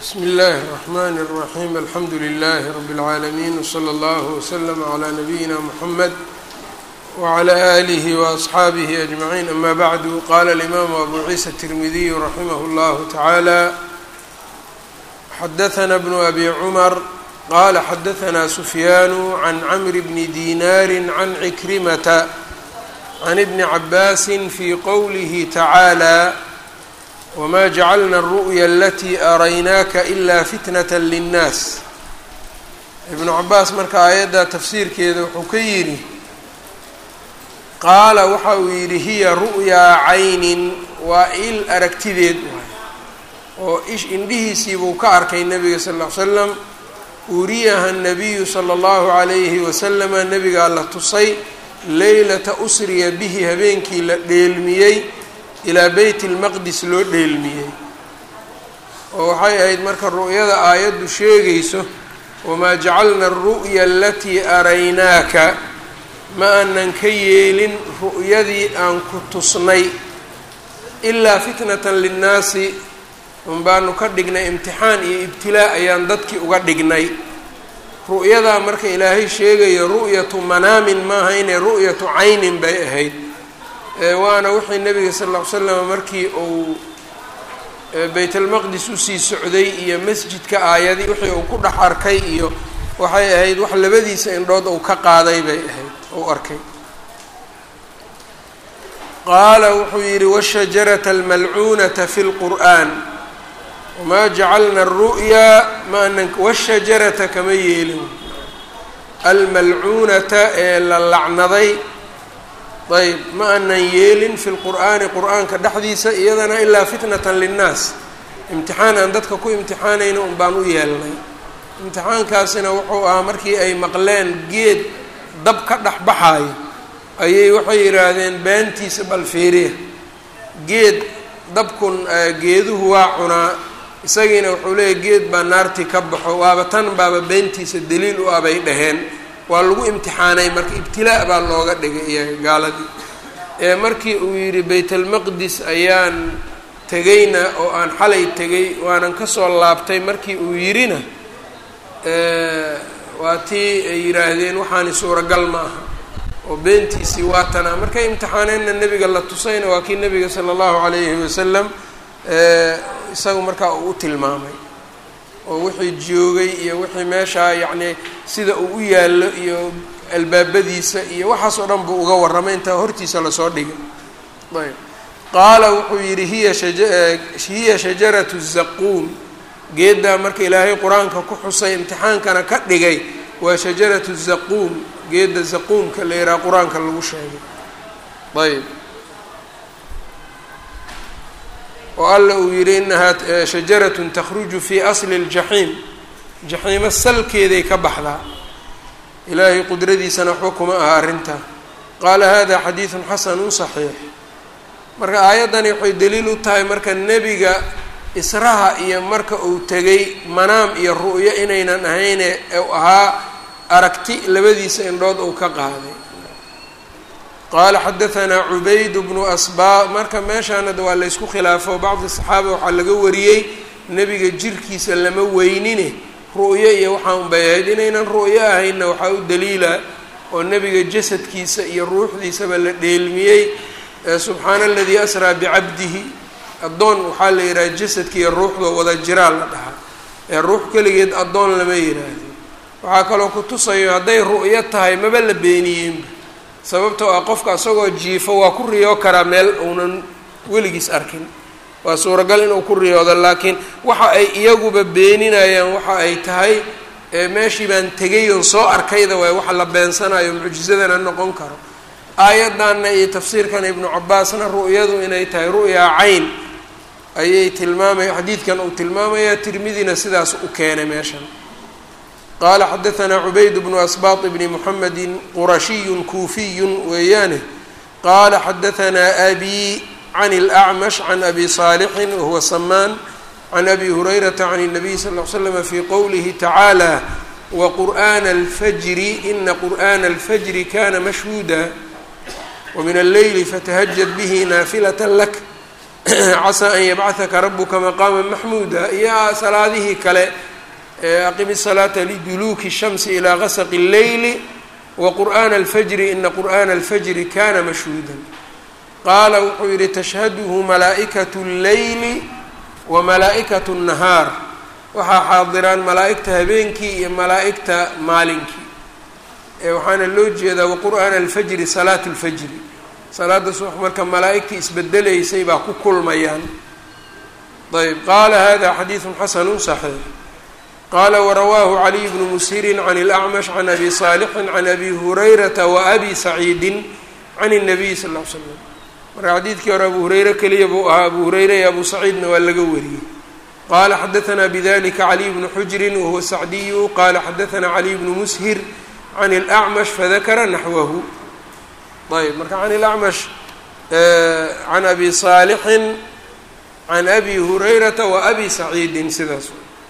bsm اllh الرحmn الرaحيم alxamdu لlh رb العaalمين وslى اllه وslm عlى نbyina mحmed وعlى آlih وأصxaabih أجمعين ama bعd qala الإmam أbu ciisa التirmidiy raximh اllah taعalى xadaثna بن أbi cmر qala xadaثna سfyaan عn cmr bn dinar عn عkrimta عn بn cabasi fي qwlih taعaalى wma jacalna الru'ya alatii araynaaka ilaa fitnata linnaas ibnu cabaas marka aayadda tafsiirkeeda wuxuu ka yidhi qaala waxa uu yidhi hiya ru'yaa caynin waa il aragtideed waay oo ish indhihiisiibuu ka arkay nebiga sal ll ly slam uriyaha nabiyu sala allahu calayhi wasalama nebigaa la tusay leylata usriya bihi habeenkii la dheelmiyey ilaa beyt lmaqdis loo dheelmiyey oo waxay ahayd marka ru'yada aayaddu sheegayso wamaa jacalna aru'ya alatii araynaaka ma aanan ka yeelin ru'yadii aan ku tusnay ilaa fitnatan linnaasi un baanu ka dhignay imtixaan iyo ibtilaa ayaan dadkii uga dhignay ru'yadaa marka ilaahay sheegayo ru'yatu manaamin maaha inay ru'yatu caynin bay ahayd waana wixii nabiga sal ll ly slam markii uu baytalmaqdis usii socday iyo masjidka aayadii wixii uu ku dhex arkay iyo waxay ahayd wax labadiisa indhood uu ka qaaday bay ahayd uu arkay qaala wuxuu yidhi washajarata almalcuunata fi lqur'an wamaa jacalna aru'yaa maanan washajarata kama yeelin almalcuunata ee la lacnaday ayb ma aanan yeelin fi lqur'aani qur'aanka dhexdiisa iyadana ilaa fitnatan linnaas imtixaan aan dadka ku imtixaanayna un baan u yeelnay imtixaankaasina wuxuu ahaa markii ay maqleen geed dab ka dhex baxaayo ayay waxay yidhaahdeen beentiisa balfiiriya geed dabkun geeduhu waa cunaa isagiina wuxuu leeyahy geed baa naartii ka baxo waaba tan baaba beentiisa daliil u ah bay dhaheen waa lagu imtixaanay marka ibtilaa baa looga dhigay iyaga gaaladii ee markii uu yidhi baytalmaqdis ayaan tegayna oo aan xalay tegay waanan kasoo laabtay markii uu yidhina waa tii ay yidhaahdeen waxaani suuragal ma aha oo beentiisii waa tanaa markay imtixaaneenna nebiga la tusayna waa kii nebiga sala allahu calayhi wasalam isagu markaa uu u tilmaamay oo wixii joogay iyo wixii meeshaa yacni sida uu u yaallo iyo albaabadiisa iyo waxaas oo dhan buu uga warramay intaa hortiisa lasoo dhigay ayb qaala wuxuu yidhi hiya hiya shajaratu zaquum geeddaa marka ilaahay qur-aanka ku xusay imtixaankana ka dhigay waa shajaratu zaquum geedda zaquumka la yidhaha qur-aanka lagu sheegay ayb oo alla uu yidhi inahaa shajaratun takhruju fii asli ljaxiim jaxiimo salkeeday ka baxdaa ilaahay qudradiisana waxba kuma aha arrintaa qaala hada xadiidun xasanun saxiix marka aayaddani waxay daliil u tahay marka nebiga israha iyo marka uu tegay manaam iyo ru'yo inaynan ahayne u ahaa aragti labadiisa indhood uu ka qaaday qaala xadaanaa cubayd bnu asbaa marka meeshaanada waa laysku khilaafo bacdi saxaaba waxaa laga wariyey nebiga jirkiisa lama weynine ru'yo iyo waxaa unbay ahayd inaynan ru'yo ahaynna waxaa u daliila oo nebiga jasadkiisa iyo ruuxdiisaba la dheelmiyey subxaana aladii asraa bicabdihi addoon waxaa la yidhaha jasadka iyo ruuxdoo wada jiraa la dhahaa ee ruux keligeed addoon lama yidhaahdo waxaa kaloo ku tusayo hadday ru'yo tahay maba la beeniyeenba sababtoo ah qofka isagoo jiifo waa ku riyoo karaa meel uunan weligiis arkin waa suuragal inuu ku riyoodo laakiin waxa ay iyaguba beeninayaan waxa ay tahay meeshii baan tegay oon soo arkayda waay waxa la beensanayo mucjisadana noqon karo aayaddanna iyo tafsiirkan ibnu cabaasna ru'yadu inay tahay ru'yaa cayn ayay tilmaamaya xadiidkan uu tilmaamaya tirmidina sidaas u keenay meeshan qaala xadaanaa cubayd bnu asbaط bni muxamedi qurashiyu kuufiyu weeyaane qaala xadaanaa abi can اlأcmash can abi صaalixin wahuwa samaan can abi hurayrata can الnabiy sal ly slm fi qowlihi tacaalى waqur'ana اlfajri ina qur'ana اlfajri kana mashhuuda wmin alleyli fatahajad bihi naafilata lak casaa an yabcahaka rabuka maqaama maxmuuda iyo salaadihii kale aqimi salaata liduluuki shamsi ilaa gasaqi اlleyli waqur'aana alfajri ina qur'aana alfajri kana mashhuuda qaala wuxuu yihi tashhaduhu malaa'ikatu اlleyli wa malaa'ikatu الnahaar waxaa xaadiraan malaa'igta habeenkii iyo malaa'igta maalinkii waxaana loo jeedaa waqur'aana alfajri salaatu اlfajri salaada subax marka malaa'igtii isbedelaysay baa ku kulmayaan ayb qaala hada xadiidu xasanu صaxiix qaala warawaahu caliy bnu mushirin can اlacmash can abi saalixin can abi hurayrata waabi saciidin can الnabiy sal ll ly slam marka xadiidkii hore abu hureyre keliya buu ahaa abu hureyre iyo abu saciidna waa laga wariyey qala xadaثna bdlika caliy bnu xujrin wahuwa sacdiyu qala xadaثna caliy bnu mushir can اlأcmash fadakara naxwahu ayb marka can اlأcmash can abi saalixin can abi hurayrata wa abi saciidin sidaas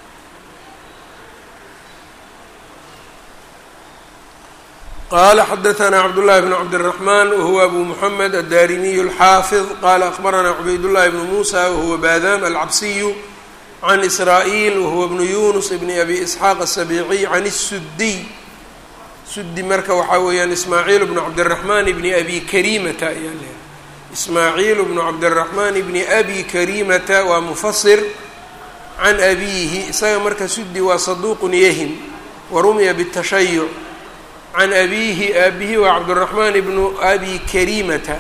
qala xadaثna cabdالlahi bn cabdالرaحman wahuwa abu mحamed aلdarimiy الxaafiظ qala akhbarana cubaydالlahi bn musa wahuwa badam alcabsiyu can israa'iil wahuwa bnu yunus bni abi isxaaq aلsabiiciy can الsudiy sudi marka waxaa weeyaan ismaaciil bnu cabdiraxmaan bni abi karimata ayaa leehay ismaaciil bnu cabdiraxmaan bni abi karimata waa mufasir can abiihi isaga marka sudi waa saduuqun yahim warumiya bالtashayuc can abiihi aabihi waa cabdiraxmaan bnu abi karimata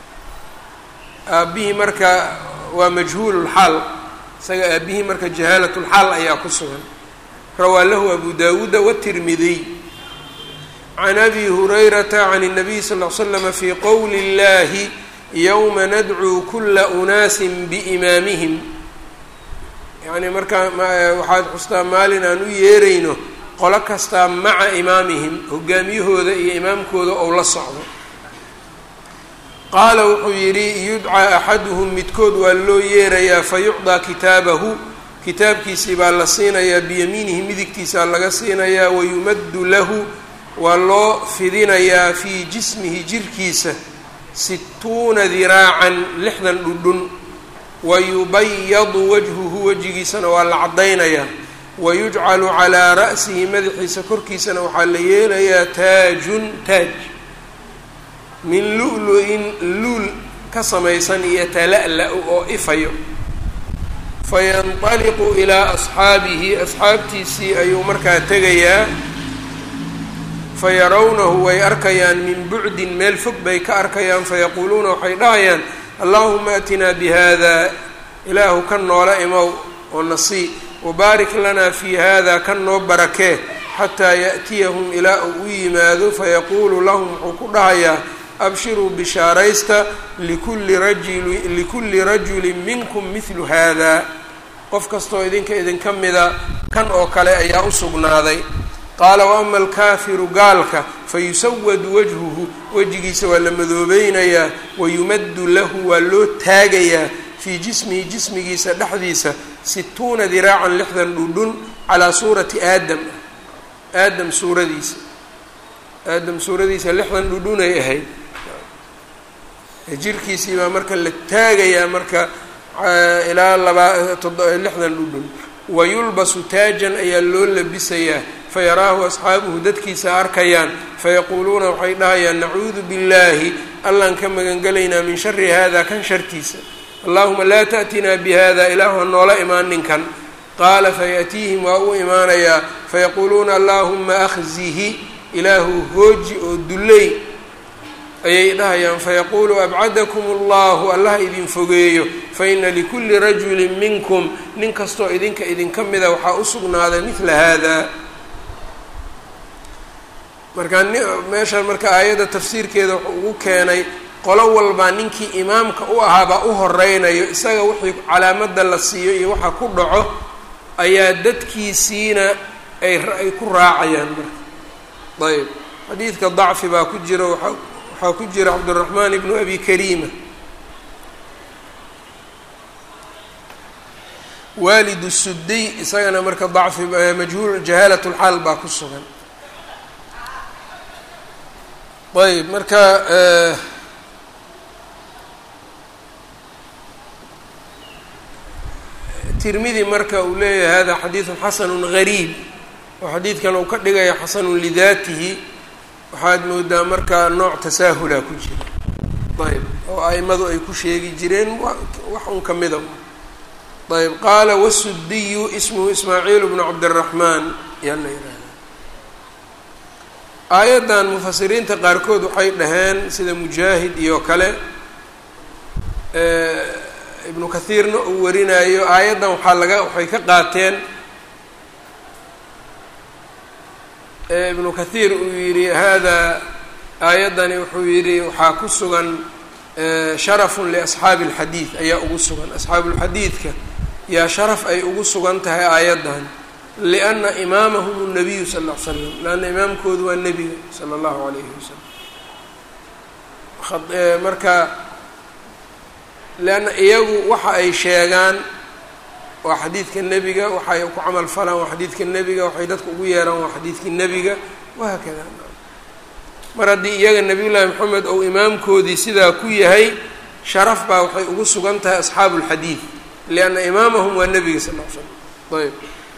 aabihii marka waa majhuul lxaal isaga aabihii marka jahaalatulxaal ayaa ku sugan rawaa lahu abu dawuuda watirmidiy can abi hurayrata can الnabiy sal ll slama fi qowli اllahi yowma nadcuu kula unaasin biimaamihim yacni markaa waxaad xustaa maalin aan u yeerayno qolo kastaa maca imaamihim hogaamiyahooda iyo imaamkooda ou la socdo qaala wuxuu yidhi yudcaa axaduhum midkood waa loo yeerayaa fayucdaa kitaabahu kitaabkiisii baa la siinayaa biyamiinihi midigtiisaa laga siinayaa wayumaddu lahu waa loo fidinayaa fii jismihi jirkiisa situuna diraacan lixdan dhudhun wayubayadu wajhuhu wejigiisana waa la caddaynayaa wayujcalu calaa ra'sihi madaxiisa korkiisana waxaa la yeelayaa taajun taaj min lu-lu-in luul ka samaysan iyo tala-la-u oo ifayo fayanطaliqu ilaa asxaabihi asxaabtiisii ayuu markaa tegayaa fayarawnahu way arkayaan min bucdin meel fog bay ka arkayaan fayaquuluuna waxay dhahayaan allahuma atinaa bihada ilaahu kan noola imow oo nasii wabaarik lanaa fii hada kan noo barakee xataa yaأtiyahum ilaa uu u yimaado fayaquulu lahum wuxuu ku dhahayaa abshiruu bishaaraysta likulli rajuli likulli rajulin minkum midlu hada qof kastoo idinka idinka mida kan oo kale ayaa u sugnaaday qaala waama alkaafiru gaalka fayusawadu wajhuhu wejigiisa waa la madoobeynayaa wayumaddu lahu waa loo taagayaa fii jismihi jismigiisa dhexdiisa situuna diraacan lixdan dhudhun calaa suurati aadam aadam suuradiisa aadam suuradiisa lixdan dhudhunay ahayd jirkiisii baa marka la taagayaa marka ilaa labaa lixdan dhudhun wayulbasu taajan ayaa loo labisayaa fayaraahu asxaabuhu dadkiisa arkayaan fayaquuluuna waxay dhahayaan nacuudu billaahi allaan ka magangelaynaa min shari hada kan shartiisa allahuma laa ta'tinaa bihada ilaahu ha noola imaan ninkan qaala fayaأtiihim waa u imaanayaa fayaquuluuna allahuma akhzihi ilaahu hooji oo dulley ayay dhahayaan fayaquulu abcadakum allahu allaha idin fogeeyo faina likulli rajulin minkum nin kastoo idinka idinka mida waxaa u sugnaaday midla hada markaa meeshaan marka aayadda tafsiirkeeda wuxuu ugu keenay qolo walbaa ninkii imaamka u ahaabaa u horeynayo isaga wixii calaamadda la siiyo iyo waxa ku dhaco ayaa dadkiisiina ay ay ku raacayaan marka ayb xadiidka dacfi baa ku jira waa waxaa ku jira cabduraxmaan ibnu abi kariima waalidu sudiy isagana marka dacfi majhuul jahaalat lxaal baa ku sugan ayb marka tirmidi marka uu leeyahay hada xadiidun xasanun gariib oo xadiidkan uu ka dhigaya xasanun lidaatihi waxaad moodaa marka nooc tasaahula ku jira ayb oo aimadu ay ku sheegi jireen wax un ka mida ayb qaala wasudiyu ismuhu ismaaciil bnu cabdiraxmaan yaa la yihahda aayaddan mufasiriinta qaarkood waxay dhaheen sida mujaahid iyo kale ibnu kathiirna uu warinayo aayaddan waxaa laga waxay ka qaateen ibnu kathiir uu yidhi hada aayaddani wuxuu yidhi waxaa ku sugan sharafun liasxaabi alxadiid ayaa ugu sugan asxaabulxadiidka yaa sharaf ay ugu sugan tahay aayaddan lianna imaamahum nabiyu sal ll ly slam leanna imaamkoodu waa nebiga sala allahu alayhi wasalam marka leanna iyagu waxa ay sheegaan waa xadiidka nebiga waxay ku camal falaan waa xadiidka nebiga waxay dadka ugu yeeraan waa xadiidka nebiga wahaakada mar haddii iyaga nabiyullaahi maxamed ou imaamkoodii sidaa ku yahay sharaf baa waxay ugu sugan tahay asxaabu lxadiid lianna imaamahum waa nebiga sal l slam ayb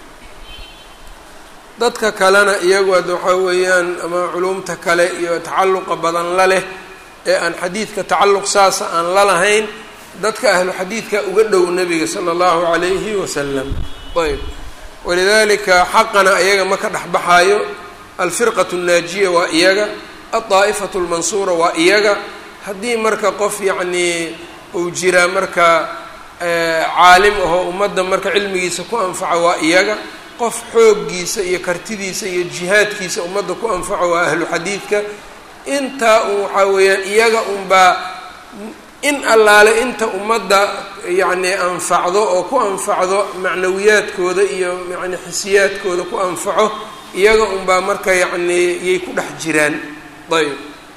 dadka kalena iyagu ad waxaa weeyaan ama culumta kale iyo tacalluqa badan la leh ee aan xadiidka tacalluq saasa aan la lahayn dadka ahlu xadiidka uga dhow nebiga sala allahu calayhi wasalam ayb walidalika xaqana iyaga ma ka dhexbaxaayo alfirqatu nnaajiya waa iyaga aldaa'ifatu lmansuura waa iyaga haddii marka qof yacnii uu jiraa marka caalim ahoo ummadda marka cilmigiisa ku anfaca waa iyaga qof xooggiisa iyo kartidiisa iyo jihaadkiisa ummadda ku anfaco waa ahlu xadiidka intaa un waxaa weeyaan iyaga unbaa in allaale inta ummadda yacni anfacdo oo ku anfacdo macnawiyaadkooda iyo yani xisiyaadkooda ku anfaco iyaga unbaa marka yacni yay ku dhex jiraan ayb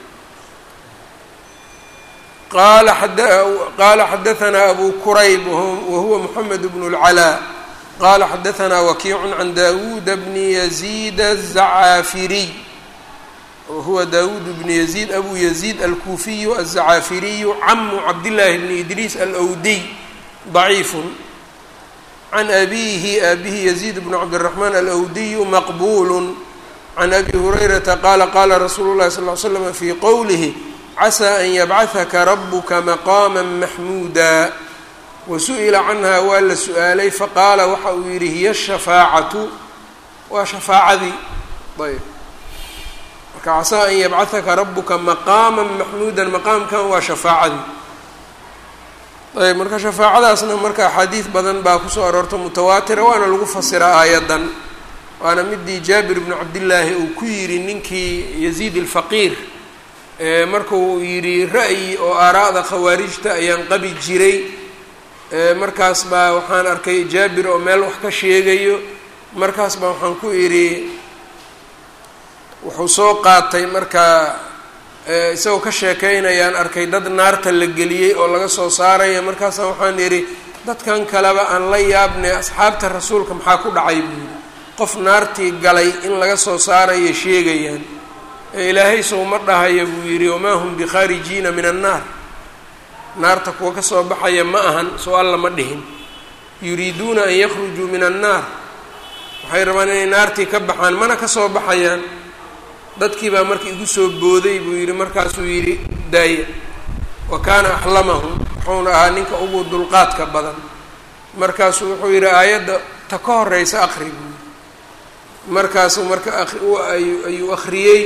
qala qala xadaثna abu kurayb wahuwa mxamed bn اlclaa qala xadaثna wakiic can dawuud bni yaziid الzacaafiriy wahuwa dawuud bn yaziid abu yaziid alkuufiyu aلzacaafiriyu camu cabdillaahi bni idriis alwdiy ضaciif can abihi abihi yaziid bn cabdالraxmaan alwdiyu maqbul can abi hurayrata qaala qaala rasuulu llahi sal ly slam fii qowlihi casaa an yabcahaka rabuka maqaama maxmuuda wasu'ila canha waa la su-aalay faqaala waxa uu yidhi hiya shafaacatu waa shafaacadii ayb marka casaa an yabcahaka rabuka maqaama maxmuudan maqaamkan waa shafaacadii ayb marka shafaacadaasna marka axaadiid badan baa kusoo aroorta mutawaatira waana lagu fasiraa aayadan waana midii jaabir bnu cabdillaahi uu ku yidhi ninkii yaziid alfaqiir markuu yidhi ra'yi oo aaraa'da khawaarijta ayaan qabi jiray markaas baa waxaan arkay jaabir oo meel wax ka sheegayo markaas baa waxaan ku idhi wuxuu soo qaatay markaa isagoo ka sheekaynayaan arkay dad naarta la geliyey oo laga soo saaraya markaasa waxaan idhi dadkan kaleba aan la yaabnay asxaabta rasuulka maxaa ku dhacay buu yidhi qof naartii galay in laga soo saarayo sheegayaan ee ilaahay sow ma dhahaya buu yidhi wamaa hum bikhaarijiina min annaar naarta kuwa ka soo baxaya ma ahan soo alla ma dhihin yuriiduuna an yakhrujuu min annaar waxay rabaan inay naartii ka baxaan mana ka soo baxayaan dadkii baa marka igu soo booday buu yidhi markaasuu yidhi daaya wa kaana axlamahum wuxuuna ahaa ninka ugu dulqaadka badan markaasuu wuxuu yidhi aayadda ta ka horeysa aqri buu yidhi markaasuu marka ayuu akhriyey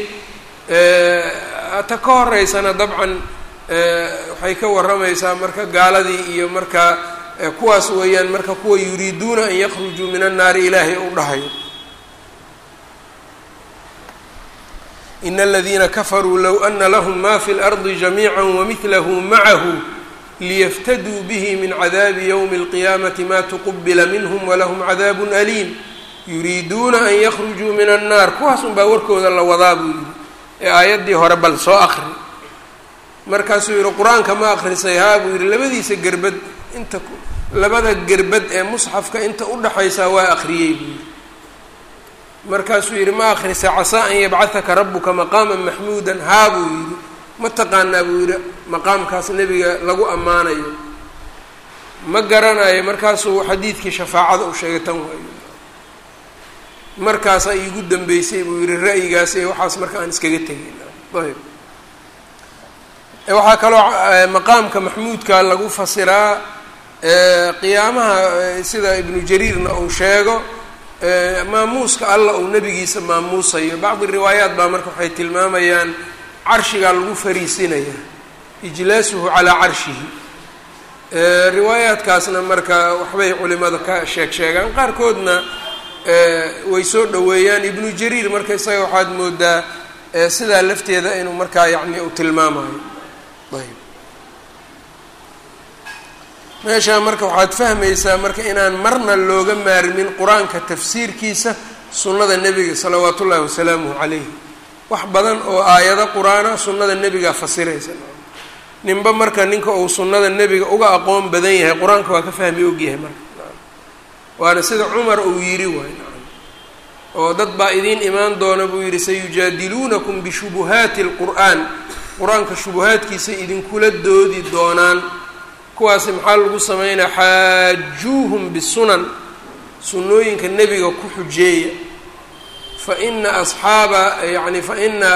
ta ka horeysana dabcan waxay ka warramaysaa marka gaaladii iyo marka kuwaas weeyaan marka kuwa yuriiduuna an yakhrujuu min annaari ilaahay u dhahayo in aladiina kafaruu low ana lahm ma fi اlardi jamiica wamidlahu macahu liyaftaduu bihi min cadaabi ywmi اlqiyaamati ma tuqubila minhm walahm cadaabu aliim yuriiduuna an yakhrujuu min annaar kuwaas unbaa warkooda la wadaa buu yidhi ee aayaddii hore bal soo akri markaasuu yidhi qur-aanka ma akrisay haa buu yidhi labadiisa gerbad inta labada gerbad ee musxafka inta udhaxaysaa waa akhriyey buu yidhi markaasuu yidhi ma akrisay casaa an yabcahaka rabuka maqaama maxmuudan haa buu yidhi ma taqaanaa buu yidhi maqaamkaas nebiga lagu ammaanayo ma garanayo markaasuu xadiidkii shafaacada u sheegay tan waayo markaasaa iigu dambeysay buu yihi ra'yigaas ee waxaas marka aan iskaga tegin ayb waxaa kaloo maqaamka maxmuudka lagu fasiraa qiyaamaha sida ibnu jariirna uu sheego maamuuska alla uu nebigiisa maamuusayo bacdi riwaayaat baa marka waxay tilmaamayaan carshigaa lagu fariisinaya ijlaasuhu calaa carshihi riwaayaadkaasna marka waxbay culimada ka sheeg sheegaan qaarkoodna way soo dhoweeyaan ibnu jariir marka isaga waxaad moodaa sidaa lafteeda inuu markaa yacni uu tilmaamayo ayb meeshaa marka waxaad fahmaysaa marka inaan marna looga maarmin qur-aanka tafsiirkiisa sunnada nebiga salawaat ullaahi wasalaamuhu calayhi wax badan oo aayado qur-aana sunnada nebigaa fasiraysa ninba marka ninka uu sunnada nebiga uga aqoon badan yahay qur-aanka waa ka fahmi ogyahay marka waana sida cumar uu yidhi waay oo dad baa idiin imaan doona buu yidhi sayujaadiluunakum bishubuhaati alqur'aan qur-aanka shubuhaadkiisa idinkula doodi doonaan kuwaasi maxaa lagu sameynaa xaajuuhum bisunan sunnooyinka nebiga ku xujeeya fa ina asxaaba yani fa ina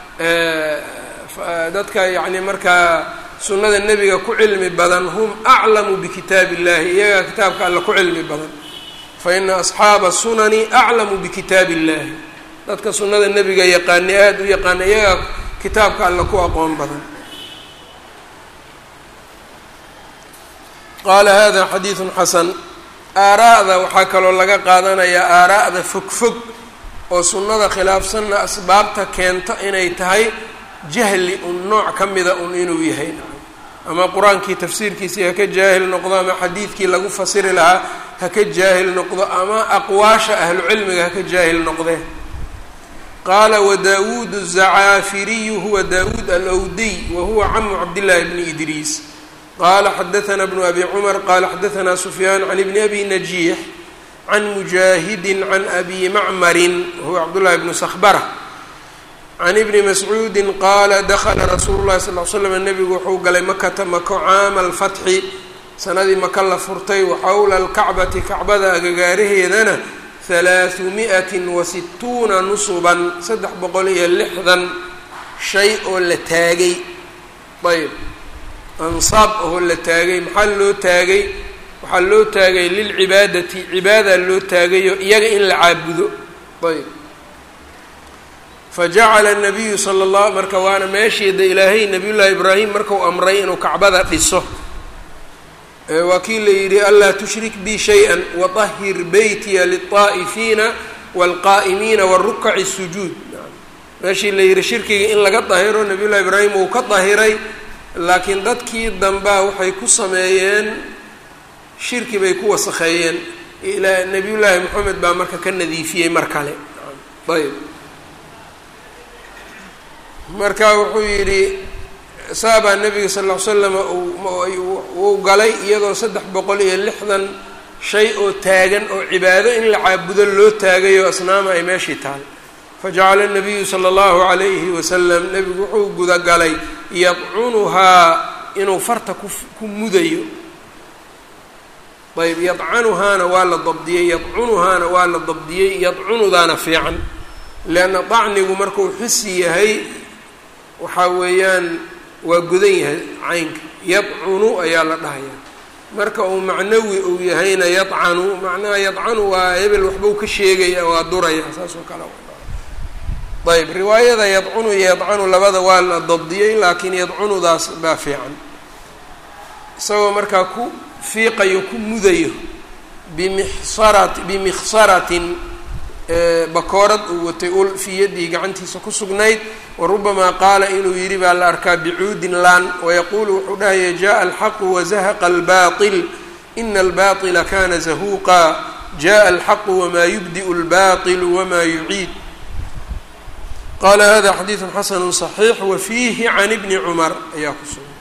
dadka yacni markaa sunnada nebiga ku cilmi badan hum aclamu bikitaabi illahi iyagaa kitaabka alla ku cilmi badan fa ina asxaaba sunani aclamu bikitaabi illahi dadka sunnada nebiga yaqaani aada u yaqaana iyagaa kitaabka alla ku aqoon badan qaala hada xadiidun xasan aaraa'da waxaa kaloo laga qaadanayaa aaraa'da fog fog oo sunnada khilaafsanna asbaabta keenta inay tahay jahli un nooc ka mida un inuu yahay ama qur-aankii tafsiirkiisii haka jaahil noqdo ama xadiidkii lagu fasiri lahaa haka jaahil noqdo ama aqwaasha ahlucilmiga haka jaahil noqdee qaala wadaawuud الzacaafiriyu huwa daawuud alwdiy wa huwa camu cabdillaahi bni idriis qala xadaثna bnu abi cumar qala xadaثna sufyaan can ibni abi najiix can mujaahidi can abi macmarin wahuwa cabdullahi bnu sakbara can ibni mascuudi qaala dakla rasuulu lahi sal l slam nebigu wuxuu galay makata mako caama alfatxi sanadii maka la furtay waxawla alkacbati kacbada agagaaraheedana halaaثu mi'ati wa situuna nusuban saddex boqol iyo lixdan shay oo la taagay ayb ansaab ahoo la taagay maxaa loo taagay waxaa loo taagay lilcibaadati cibaada loo taagayo iyaga in la caabudo ayb fajacala nabiyu sala allah marka waana meesheeda ilaahay nabiy llaahi ibraahim markau amray inuu kacbada dhiso waa kii la yidhi anlaa tushrik bi shay-a waطahir beytiya liلطaa'ifiina wاlqaa'imiina warukaci sujuud meeshii la yidhi shirkiga in laga dahiro nabiy llahi ibraahim uu ka dahiray laakiin dadkii dambaa waxay ku sameeyeen shirki bay ku wasakheeyeen ilaa nebiyullaahi moxamed baa marka ka nadiifiyey mar kale ayb marka wuxuu yidhi saabaa nebiga sal ll ly slam uu galay iyadoo saddex boqol iyo lixdan shay oo taagan oo cibaado in la caabudo loo taagayo asnaama ay meeshii taal fajacala nabiyu sala allahu calayhi wasalam nebigu wuxuu gudagalay yadcunuhaa inuu farta ku ku mudayo ayb yadcanuhaana waa la dabdiyey yadcunuhaana waa la dabdiyey yadcunudaana fiican leanna dacnigu markuu xisi yahay waxaa weeyaan waa godan yahay caynka yadcunu ayaa la dhahayaa marka uu macnawi uu yahayna yadcanu macnaha yadcanu waa hebel waxbuu ka sheegaya waa duraya saas oo kale ayb riwaayada yadcunu iyo yadcanu labada waa la dabdiyey laakiin yadcunudaas baa fiican isagoo markaa ku fiiqayo ku mudayo bimixsarat bimikhsaratin bakoorad uu watay ul fii yadihi gacantiisa ku sugnayd wa rubamaa qaala inuu yidhi baa la arkaa bicuudin laan wayaquulu wuxuu dhahaya jaءa alxaqu wazahaqa albaطil ina albaطila kana zahuuqa jaءa alxaqu wmaa yubdi'u اlbaطil wmaa yuciid qala hada xadiidu xasanu صaxiix wafiihi can ibni cumar ayaa ku sugan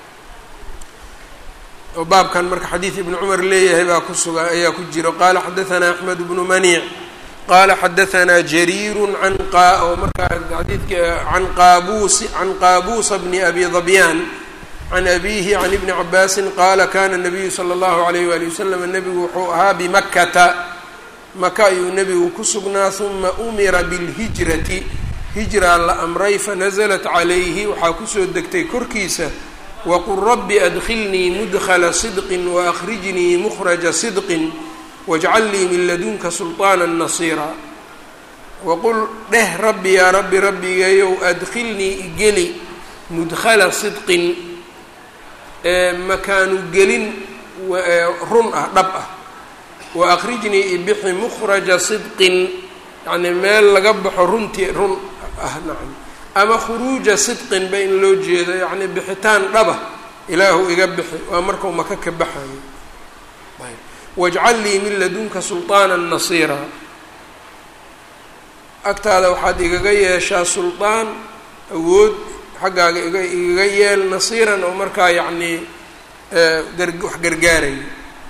oo baabkan marka xadiid ibni cumar leeyahay baa ku sugan ayaa ku jiro qala xadaثna axmed bnu maniic qala xadaثna jariiru an oo markaa xadiidka can qaabuusi can qaabuusa bni abi dabyaan can abiihi can ibni cabaasin qaala kana nabiyu sala allahu alayh waali wasalam nebigu wuxuu ahaa bimakkata maka ayuu nebigu ku sugnaa huma umira bilhijrati hijraa la amray fanaزlat calayhi waxaa kusoo degtay korkiisa waqul rabbi adkhilnii mudkla صidqi waأkhrijnii mukhraja صidqi wاjcal lii min ladunka sulطaana nasiira waqul dheh rabbi yaa rabbi rabbigayow adkhilnii igeli mudkhala sidqin makaanu gelin run ah dhab ah waأkhrijnii ibixi mukhraja sidqin yani meel laga baxo runtii run ah nacam ama khuruuja sidqin ba in loo jeedo yacni bixitaan dhaba ilaahu iga bixi waa markau maka ka baxayo ayb wajcal lii min ladunka sulطaana nasiira agtaada waxaad igaga yeeshaa sulطaan awood xaggaaga iga igaga yeel nasiiran oo markaa yacnii wax gargaarayo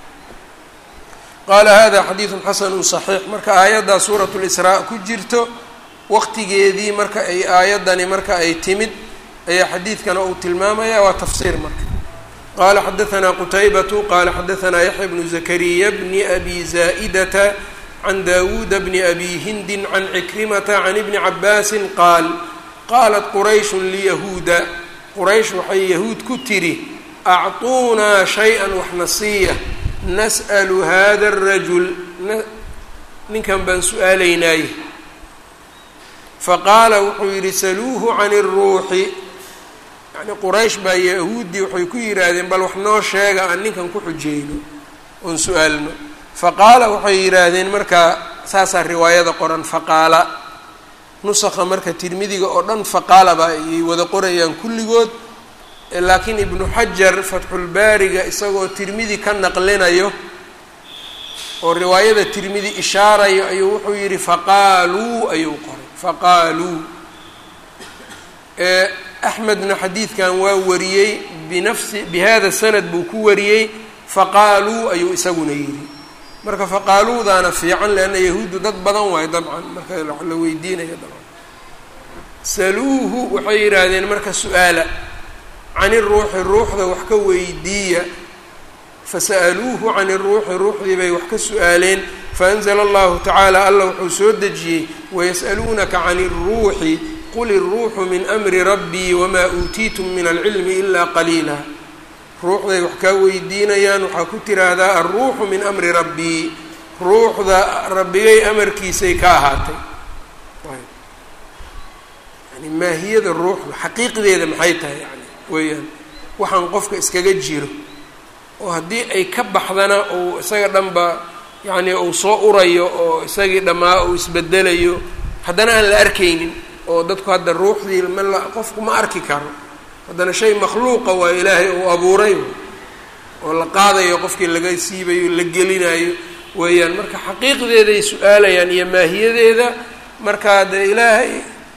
qaala hada xadiidu xasanu صaxiix marka aayaddaa suuraة اlisraa ku jirto waqtigeedii marka ay aayaddani marka ay timid ayaa xadiidkana uu tilmaamaya waa tafsiir marka qala xadaثna qutaybatu qala xadaثna yaxya bnu zakariya bni abi zaa'idata can dawuuda bni abi hindin can cikrimata can ibni cabaasi qaal qaalat qurayshun liyahuuda quraysh waxay yahuud ku tidhi acطuunaa shay-an waxna siiya nas'lu hada الrajul ninkan baan su-aalaynaaye faqaala wuxuu yidhi saluuhu can الruuxi yani quraysh baa yahuuddii waxay ku yidhaahdeen bal wax noo sheega aan ninkan ku xujeyno oon su-aalno faqaala waxay yidhaahdeen markaa saasaa riwaayada qoran faqaala nusakha marka tirmidiga oo dhan faqaalaba ayay wada qorayaan kulligood laakiin ibnu xajar fatxulbaariga isagoo tirmidi ka naqlinayo oo riwaayada tirmidi ishaarayo ayuu wuxuu yidhi faqaaluu ayuu qoray faqaaluu axmedna xadiidkan waa wariyey binafsi bihada sanad buu ku wariyey faqaaluu ayuu isaguna yidhi marka faqaaluudaana fiican leanna yahuuddu dad badan waayo dabcan marka la weydiinayo dabcan saluuhu waxay yidhaahdeen marka su-aala can iruuxi ruuxda wax ka weydiiya fasa'aluuhu can iruuxi ruuxdii bay wax ka su-aaleen faanzla allahu tacaala allah wuxuu soo dejiyey wayas'aluunaka can iruuxi qul iruuxu min amri rabbii wamaa uutiitum min alcilmi ilaa qaliila ruuxday wax kaa weydiinayaan waxaa ku tiraahdaa alruuxu min amri rabbii ruuxda rabbigay amarkiisay ka ahaatay yani maahiyada ruuxda xaqiiqdeeda maxay tahay yani weeyaan waxaan qofka iskaga jiro oo haddii ay ka baxdana uu isaga dhanba yacni uu soo urayo oo isagii dhammaa uu isbedelayo haddana aan la arkaynin oo dadku hadda ruuxdii ma la qofku ma arki karo haddana shay makhluuqa waa ilaahay uu abuuray oo la qaadayo qofkii laga siibayo la gelinayo weeyaan marka xaqiiqdeeday su-aalayaan iyo maahiyadeeda markaa dee ilaahay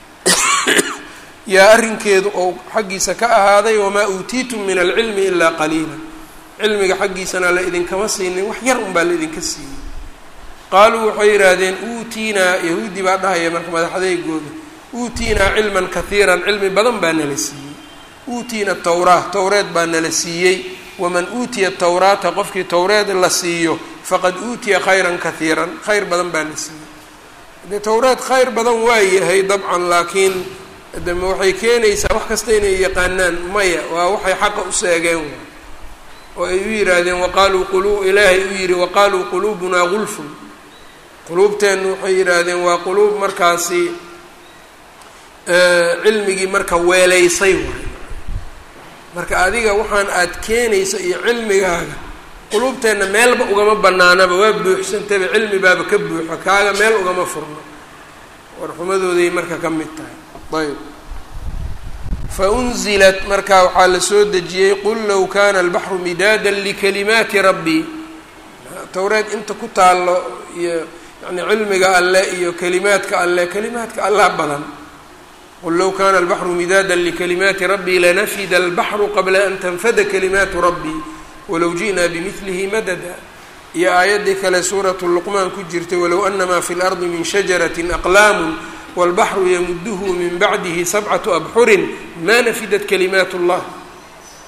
yaa arrinkeedu ou xaggiisa ka ahaaday wamaa uutiitum min alcilmi ilaa qaliila cilmiga xaggiisana la idinkama siinin wax yar unbaa la idinka siiyey qaaluu waxay yidhaahdeen uutiinaa yahuudi baa dhahaya marka madaxadeygooda uutiinaa cilman kahiiran cilmi badan baa nala siiyey uutiina tawraa towreed baa nala siiyey waman uutiya tawraata qofkii towreed la siiyo faqad uutiya khayran kahiiran khayr badan baa la siiyey dee towreed khayr badan waa yahay dabcan laakiin dema waxay keenaysaa wax kasta inay yaqaanaan maya waa waxay xaqa u seegeen oo ay u yidhaahdeen waqaaluu qulu ilaahay u yidhi waqaaluu quluubunaa gulfun quluubteennu waxay yidhaahdeen waa quluub markaasi cilmigii marka weelaysay waay marka adiga waxaan aad keenaysa iyo cilmigaaga quluubteenna meelba ugama banaanaba waa buuxsantaba cilmi baaba ka buuxo kaaga meel ugama furno warxumadooday marka ka mid tahay ayb faunzilat marka waxaa la soo dejiyey qul low kana albaxru midaadan likalimaati rabbii towreed inta ku taallo iyo yani cilmiga alle iyo kalimaadka alle kalimaadka allah badan qul low kana albaxru midaadan likalimaati rabbii lanafida albaxru qabla an tanfada kalimaatu rabbii walow ji'naa bimidlihi madada iyo aayaddii kale suuratu luqmaan ku jirtay walow anamaa fi lardi min shajarati aqlaamu wاlbaxru yamuduhu min bacdihi sabcatu abxurin ma nafidat kalimaat اllah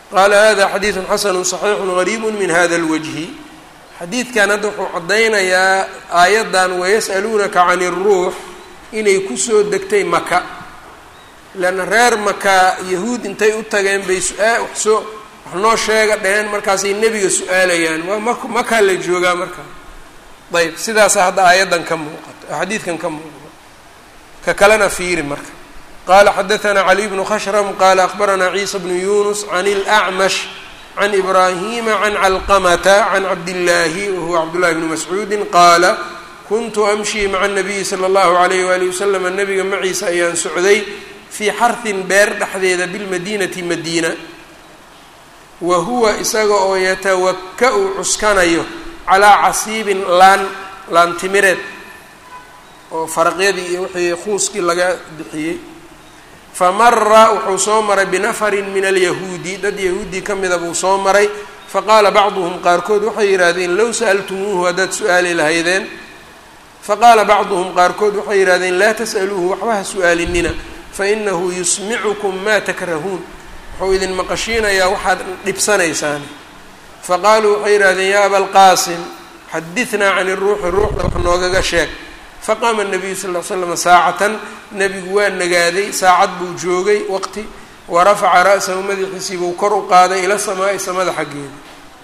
qaala hada xadiidu xasanu صaxiixu gariibu min hada اlwajhi xadiidkan hadda wuxuu caddaynayaa aayaddan wayas'aluunaka can الruux inay kusoo degtay maka leanna reer maka yahuud intay u tageen bay su-aa waxsoo wax noo sheega dheheen markaasay nebiga su-aalayaan waa mak makaa la joogaa markaa ayb sidaasa hadda aayaddan ka muuqato xadiidkan ka muuqdo ka kalena fiiri marka qala xadaثna caliy bnu khashrm qala akbarana ciisa bnu yunus can اlأcmash can ibrahima can calqamata can cabdillaahi wahuwa cabdullahi bni mascuudi qaala kuntu amshii maca الnabiyi slى اllahu عalayh wali waslama nabiga maciisa ayaan socday fii xarhin beer dhexdeeda bilmadinati madiina wa huwa isaga oo yatawaka-u cuskanayo calaa casiibin laan laantimireed oo faraqyadii iyo wixii khuuskii laga bixiyey famara wuxuu soo maray binafarin min alyahuudi dad yahuudii ka mida buu soo maray faqaala bacduhum qaarkood waxay yidhaahdeen low sa'altumuuhu haddaad su-aali lahaydeen faqaala bacduhum qaarkood waxay yidhahdeen laa tas'aluuhu waxba ha su-aalinina fainahu yusmicukum maa takrahuun wuxuu idin maqashiinayaa waxaad dhibsanaysaan faqaaluu waxay yidhahdeen yaa abalqaasim xadidnaa can iruuxi ruuxda wax noogaga sheeg faqaama nabiyu sal l slama saacatan nebigu waa nagaaday saacad buu joogay waqti wa rafaca ra'sahu madaxiisii buu kor u qaaday ila samaa'i samada xaggeeda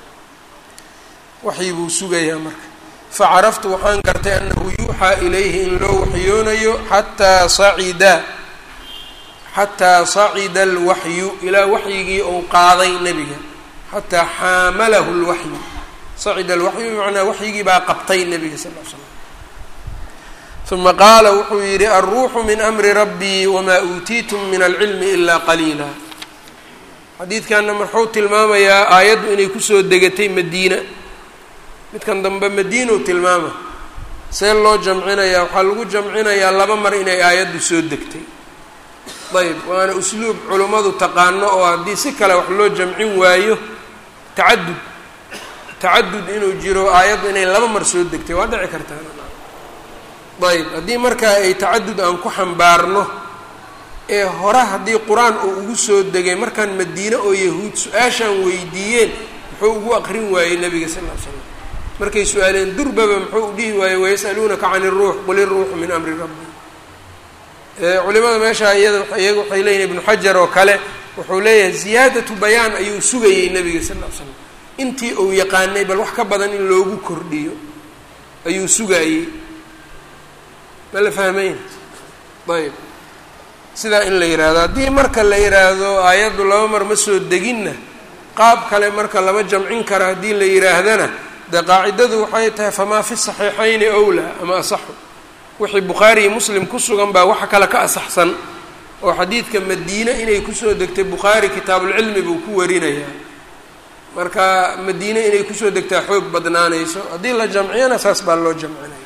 waxii buu sugayaa marka facaraftu waxaan gartay annahu yuuxaa ilayhi in loo waxyoonayo xataa sacida xataa sacida alwaxyu ilaa waxyigii uu qaaday nebiga xataa xaamalahu lwaxyu sacida alwaxyu bimacnaa waxyigii baa qabtay nebiga sal l slam uma qaala wuxuu yidhi alruuxu min amri rabbii wamaa uutiitum min alcilmi ilaa qaliila xadiidkanna marxuu tilmaamayaa aayaddu inay kusoo degatay madiina midkan dambe madiina u tilmaama see loo jamcinayaa waxaa lagu jamcinayaa laba mar inay aayaddu soo degtay ayb waana usluub culummadu taqaano oo haddii si kale wax loo jamcin waayo tacadud tacadud inuu jiro aayaddu inay laba mar soo degtay waa dhici kartaa ayb haddii markaa ay tacadud aan ku xambaarno ee hore haddii qur-aan uu ugu soo degay markaan madiine oo yahuud su-aashaan weydiiyeen muxuu ugu aqrin waayey nabiga sal ll ly slam markay su-aaleen durbaba muxuu u dhihi waayey wayas'aluunaka can iruux qul iruuxu min amri rabbi culimada meesha iyada iyaga waxay leeyihin ibnu xajar oo kale wuxuu leeyahay ziyaadatu bayaan ayuu sugayey nabiga sal ll ly slam intii uu yaqaanay bal wax ka badan in loogu kordhiyo ayuu sugaayey ma la fahmayn ayb sidaa in la yidhaahdo haddii marka la yidhaahdo aayaddu laba mar ma soo deginna qaab kale marka lama jamcin kara haddii la yidhaahdana dee qaacidadu waxay tahay famaa fi saxiixayni owlaa ama asaxu wixii bukhaari iyo muslim ku sugan baa waxa kale ka asaxsan oo xadiidka madiine inay kusoo degtay bukhaari kitaabulcilmi buu ku warinayaa marka madiine inay kusoo degtaa xoog badnaanayso haddii la jamciyana saas baa loo jamcinaya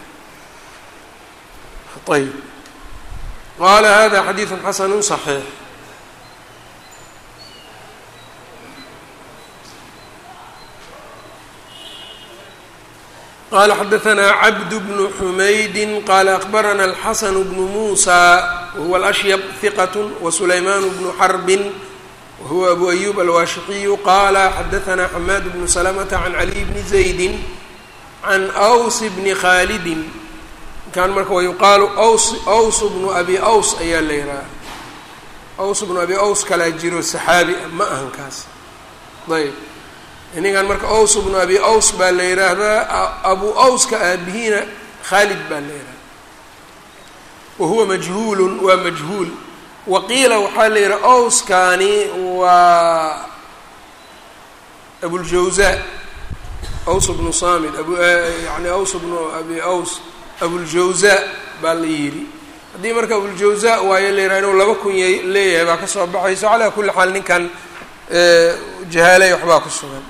ayb qaala hada xadiidu xasanu صaxiix qala xadaثna cabd bnu xumaydi qala akbarana alxasan bnu musa wahuwa alashyab hiqat wasulayman bnu xarbi wahuwa abu ayub alwaashixiyu qala xadaثna xamaad bnu slmta can caliy bni zaydi can ws bni khalidi kan marka wayuqaalu ws aws bnu abi aws ayaa la yidhaha aws bnu abi aws kalaa jiro saxaabi ah ma ahan kaas ayb ninkan marka aws bnu abi aws baa la yidhaahdaa abu awska aabihiina khaalid baa la yidhahda wa huwa majhuulun waa majhuul waqiila waxaa la yidhaha awskani waa abuljawza aws bnu samid abu yani aws bnu abi aws abuljawza baa la yidhi haddii marka abuljawza waayo la yidhaha inuu laba kun y leeyahay baa ka soo baxayso calaa kulli xaal ninkan jahaalay waxbaa ku sugan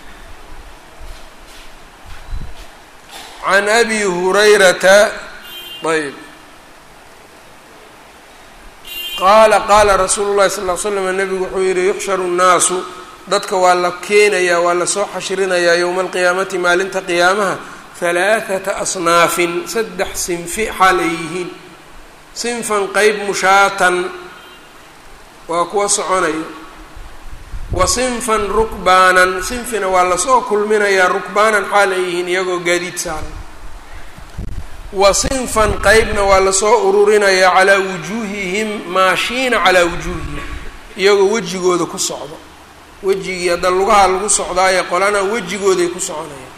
can abi hurayrata ayb qaala qaala rasuulu llahi sal ll ly slam nabigu wuxuu yihi yuxsharu nnaasu dadka waa la keenayaa waa lasoo xashrinayaa yowma alqiyaamati maalinta qiyaamaha halaathata asnaafin saddex sinfi xaal ay yihiin sinfan qeyb mushaatan waa kuwa soconayo wa sinfan rukbaanan sinfina waa lasoo kulminayaa rukbaanan xaal ay yihiin iyagoo gaadiid saaran wa sinfan qeybna waa lasoo ururinayaa calaa wujuuhihim maashiina calaa wujuuhihim iyagoo wejigooda ku socdo wejigii hadda lugaha lagu socdaaye qolana wejigooday ku soconayaan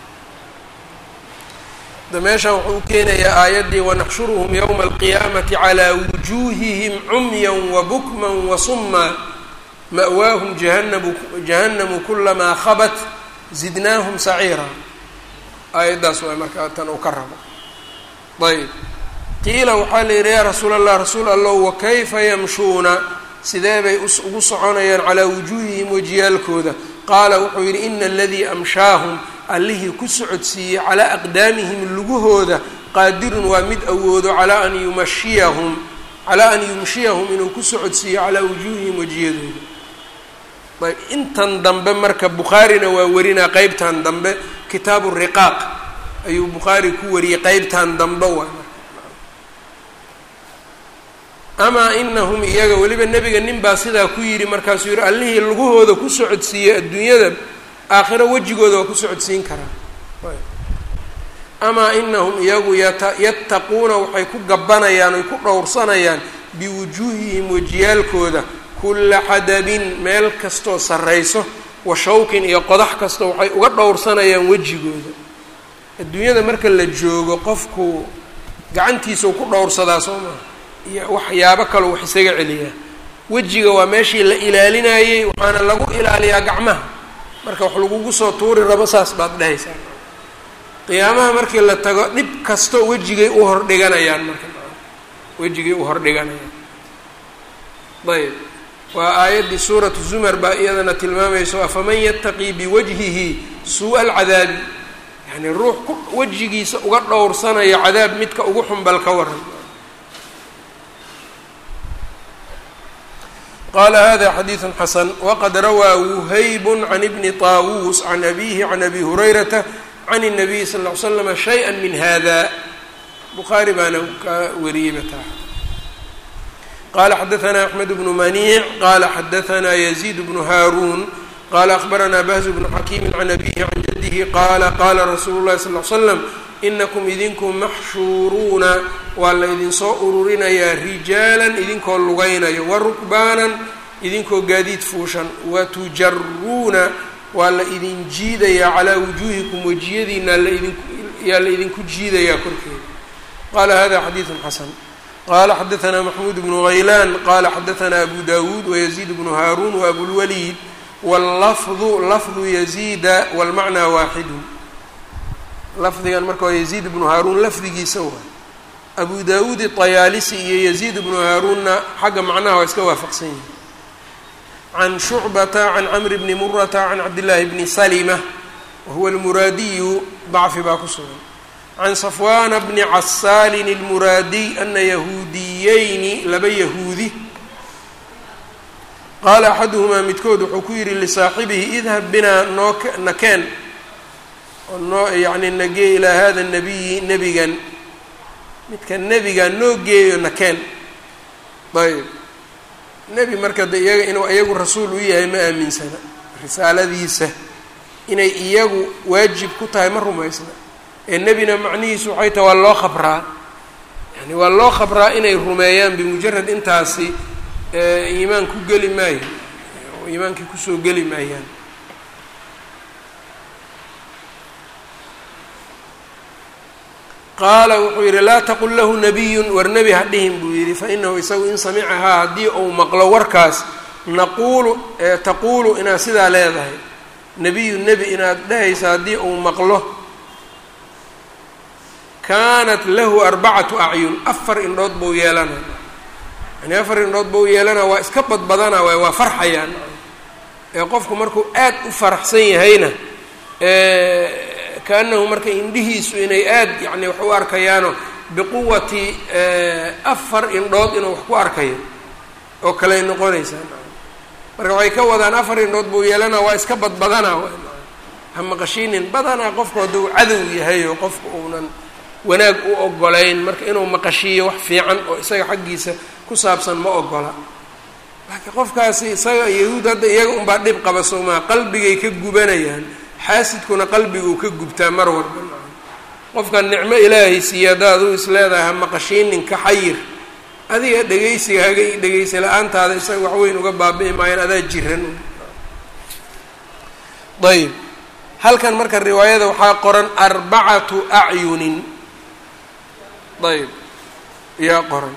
hadda meeshan wuxuu u keenayaa aayaddii wanaxshuruhum yowma alqiyaamati calaa wujuuhihim cumyan wa bukman wa summa ma'waahum jahanamu jahannamu kulamaa khabat zidnaahum saciira aayaddaas waa markaa tan uu ka rabo ayb qiila waxaa la yidhi yaa rasuul allah rasuul allow wakayfa yamshuuna sidee bay ugu soconayaan calaa wujuuhihim wejiyaalkooda qaala wuxuu yidhi ina aladii amshaahum allihii ku socodsiiyey calaa aqdaamihim lugahooda qaadirun waa mid awoodo calaa an yumashiyahum calaa an yumshiyahum inuu ku socodsiiyo calaa wujuuhihim wejiyadooda ayb intan dambe marka bukhaarina waa warinaa qeybtan dambe kitaabu riqaaq ayuu bukhaari ku wariyey qeybtan dambe waa amaa inahum iyaga weliba nebiga nin baa sidaa ku yidhi markaasuu yihi allihii lugahooda ku socodsiiyey adduunyada aakhiro wejigooda waa ku socodsiin karaa amaa inahum iyagu yata yattaquuna waxay ku gabanayaan oy ku dhowrsanayaan biwujuuhihim wejiyaalkooda kulla xadabin meel kastoo sarrayso wa shawkin iyo qodax kasta waxay uga dhowrsanayaan wejigooda adduunyada marka la joogo qofku gacantiisau ku dhowrsadaa soo maha iyo waxyaabo kaloo wax isaga celiyaa wejiga waa meeshii la ilaalinayey waxaana lagu ilaaliyaa gacmaha marka wax lagugu soo tuuri rabo saas baad dhehaysaa qiyaamaha markii la tago dhib kasto wejigay u hordhiganayaan marka wejigay u hordhiganayaan ayb waa aayaddii suuratu zumar baa iyadana tilmaamayso afaman yattaqii biwajhihi suu-a alcadaabi yani ruux ku wejigiisa uga dhowrsanayo cadaab midka ugu xunbal ka waran qala hada xadiiثu xasan waqad rawaa wuhayb can ibni طaawuus can abihi can abi hurayrata can الnabiy sal ly slama shayئa min hada bukhaari baana ka wariyeyba taa qala xadaثna axmed bnu maniic qala xadaثna yaziid bnu haaruun qala akhbarana bahz bnu xakiimi can abihi can jadihi qala qala rasuulu اlahi sal ly slam inakum idinku maxshuuruuna waa la idinsoo ururinayaa rijaalan idinkoo lugaynayo wa rukbaanan idinkoo gaadiid fuushan wa tujaruuna waa la idin jiidayaa calaa wujuuhikum wejiyadiina yaa la idinku jiidayaa korkeeda qala hada xadiiثu xasan qala xadaثna maxmuud bnu haylaan qala xadaثna abu dawuud wayaziid bnu haaruun waabulwaliid wاllafdu lafdu yaziida wاlmacnaa waaxidu lafdigan marka waa yaziid bnu haaruun lafdigiisa waay abu dawuud iطayaalisi iyo yaziid bnu haaruunna xagga macnaha waa iska waafaqsan yihin can shucbata can camri bni murata can cabdillaahi bni salima wahuwa almuraadiyu dacfi baa ku sugan can safwaana bni casaalin almuraadiy ana yahuudiyeyni laba yahuudi qaala axaduhumaa midkood wuxuu ku yidhi lisaaxibihi idhab binaa noo nakeen oo noo yacni nagee ilaa hada nabiyi nebigan midka nebiga noo geeyo nakeen ayb nebi marka de iyaga inuu iyagu rasuul u yahay ma aaminsana risaaladiisa inay iyagu waajib ku tahay ma rumaysna ee nebina macnihiisu waxay tahay waa loo khabraa yani waa loo khabraa inay rumeeyaan bimujarad intaasi iimaan ku geli maayo iimaankii kusoo geli maayaan qaala wuxuu yidhi laa taqul lahu nabiyun war nebi ha dhihin buu yidhi fa inahu isagu in samicahaa haddii uu maqlo warkaas naquulu taquulu inaad sidaa leedahay nebiyu nebi inaad dhehaysa haddii uu maqlo kaanat lahu arbacatu acyun afar indhood buu yeelana yani afar indhood buu yeelana waa iska badbadana waay waa farxayaan ee qofku markuu aad u faraxsan yahayna kaanahu marka indhihiisu inay aad yani wax u arkayaano biquwati afar indhood inuu wax ku arkayo oo kaley noqonaysaa marka waxay ka wadaan afar indhood buu yeelana waa iska badbadanaa ha maqashiinin badanaa qofku hadduu cadow yahay oo qofku uunan wanaag u ogolayn marka inuu maqashiiyo wax fiican oo isaga xaggiisa ku saabsan ma ogola laakiin qofkaasi isaga yahuud hadda iyaga unbaa dhib qaba soomaa qalbigay ka gubanayaan xaasidkuna qalbiguu ka gubtaa mar walba qofkan nicmo ilaahay siiya haddaad u isleedahay ha maqashiinin ka xayir adiga dhegaysigaaga iyo dhegaysi la-aantaada isaga waxweyn uga baabi'i maayaan adaa jiran ayb halkan marka riwaayada waxaa qoran arbacatu acyunin ayb yaa qoran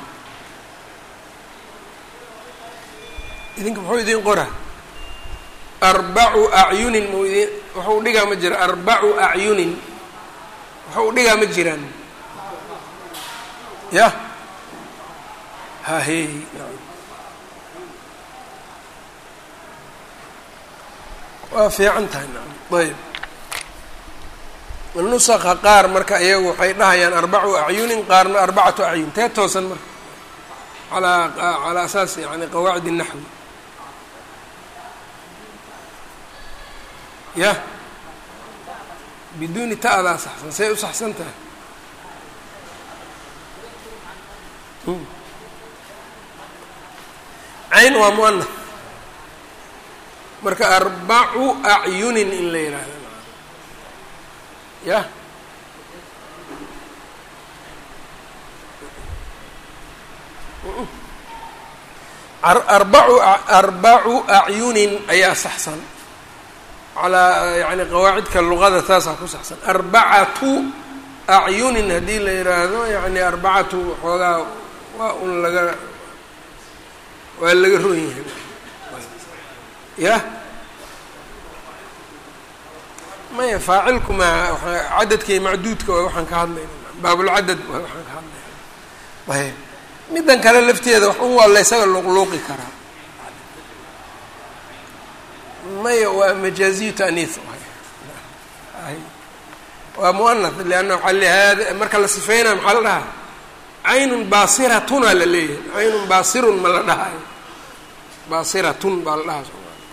idinka muxuu idin qora arbacu acyunin mu idin waxau dhigaa ma jira arbacu acyunin waxau dhigaa ma jiraan ya hahe waa fiican tahay naam ayb nusaka qaar marka iyagu waxay dhahayaan arbacu acyunin qaarna arbacatu acyun tee toosan marka alaa calaa asaas yani qawaacid الnaxwi ya biduuni ta'daa saxsan say u saxsan tahay cayn waa muanah marka arbacu acyunin in la yihahdo ya arbacu arbacu acyunin ayaa saxsan calaa yani qawaacidka luqada taasaa ku saxsan arbacatu acyunin haddii la yidhaahdo yani arbacatu xoogaa waa un laga waa laga roon yahay ya maya faacilku ma cadadkay macduudka waa waxaan ka hadlayna baabulcadad waa waxaan ka hadlayna ayb middan kale lafteeda wax un waa la ysaga luqluuqi karaa maya waa majaaziyu taaniis waa muanath lianna waxaa le hada marka la sifeynaya maxaa la dhahaa caynun baasiratuna la leeyahay caynun baasirun ma la dhahayo baasiratun baa la dhahaa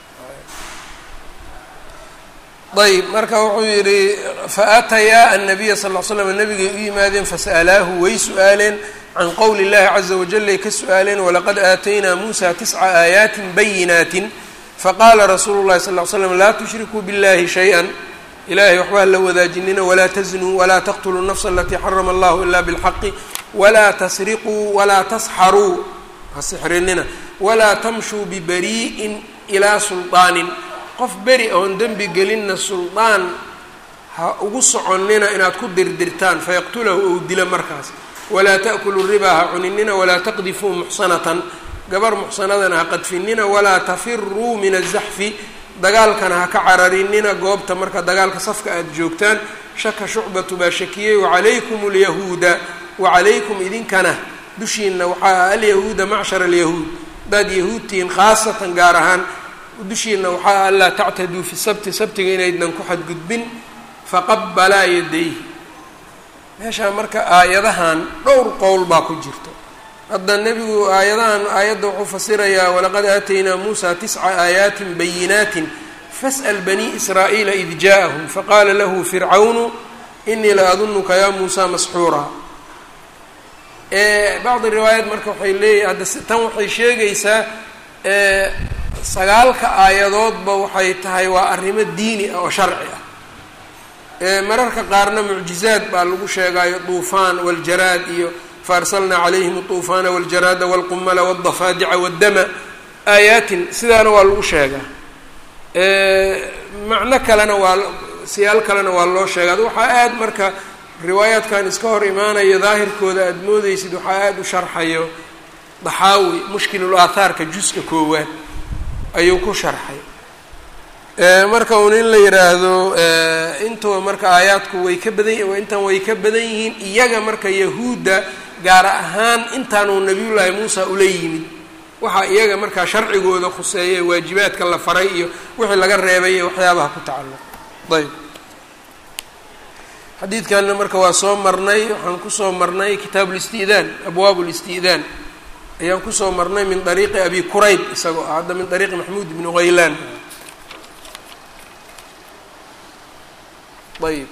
ayb marka wuxuu yihi faatayaa annabiya sal l slam nabigay u yimaadeen fasa'alaahu way su-aaleen can qowli اllahi caza wajal ay ka su-aaleen walaqad aataynaa muusa tisca aayaatin bayinaatin faqaala rasuulu llahi sal l slam laa tushrikuu biاllahi shay-a ilahay waxbaa la wadaajinina walaa taznuu walaa taqtuluu nafsa alatii xarama allahu ila bilxaqi walaa tasriquu walaa tasxaruu ha sixrinina walaa tamshuu bibarii'in ilaa sulطaanin qof beri oon dembi gelinna suldaan ha ugu soconnina inaad ku dirdirtaan fayaqtulahu ou dila markaas walaa ta'kulu ribaa ha cuninina walaa taqdifuu muxsanatan gabar muxsanadana ha qadfinina walaa tafiruu min azaxfi dagaalkana ha ka cararinina goobta marka dagaalka safka aada joogtaan shaka shucbatu baa shakiyey wacalaykum alyahuuda wacalaykum idinkana dushiina waxaa alyahuuda macshara alyahuud hadaad yahuudtihiin khaasatan gaar ahaan dushiina waxaa anlaa tactaduu fi sabti sabtiga inaydnan ku xadgudbin faqabalaa yadayhi meeshaa marka aayadahan dhowr qowl baa ku jirto hadda nebigu aayadahan aayadda wuxuu fasirayaa walaqad aataynaa muusa tisca aayaatin bayinaatin fas'al banii israa'iila id ja'ahum faqaala lahu fircawnu inii la adunuka yaa muusa masxuuraa bacdi riwaayaat marka waxay leeyahy hadda tan waxay sheegaysaa sagaalka aayadoodba waxay tahay waa arrimo diini ah oo sharci ah mararka qaarna mucjizaad baa lagu sheegaayo duufaan waljaraad iyo faarsalnaa calayhim aduufaana waljaraada walqumala waldafaadica waddama aayaatin sidaana waa lagu sheegaa macno kalena waa siyaal kalena waa loo sheegaa waxaa aada marka riwaayaadkan iska hor imaanayo daahirkooda aada moodeysid waxaa aada u sharxayo daxaawi mushkilul aathaarka juska koowaad ayuu ku sharxay marka un in la yidhaahdo intuba marka aayaadku way ka badan intan way ka badan yihiin iyaga marka yahuudda gaar ahaan intaanuu nabiyullaahi muusa ula yimid waxaa iyaga markaa sharcigooda khuseeya waajibaadka la faray iyo wixii laga reebay iyo waxyaabaha ku tacalluq ayb xadiidkanna marka waa soo marnay waxaan kusoo marnay kitaabu listi'daan abwaab listi'daan ayaan kusoo marnay min dariiqi abi kurayb isagoo ah hadda min dariiqi maxmuud ibni haylaan ayb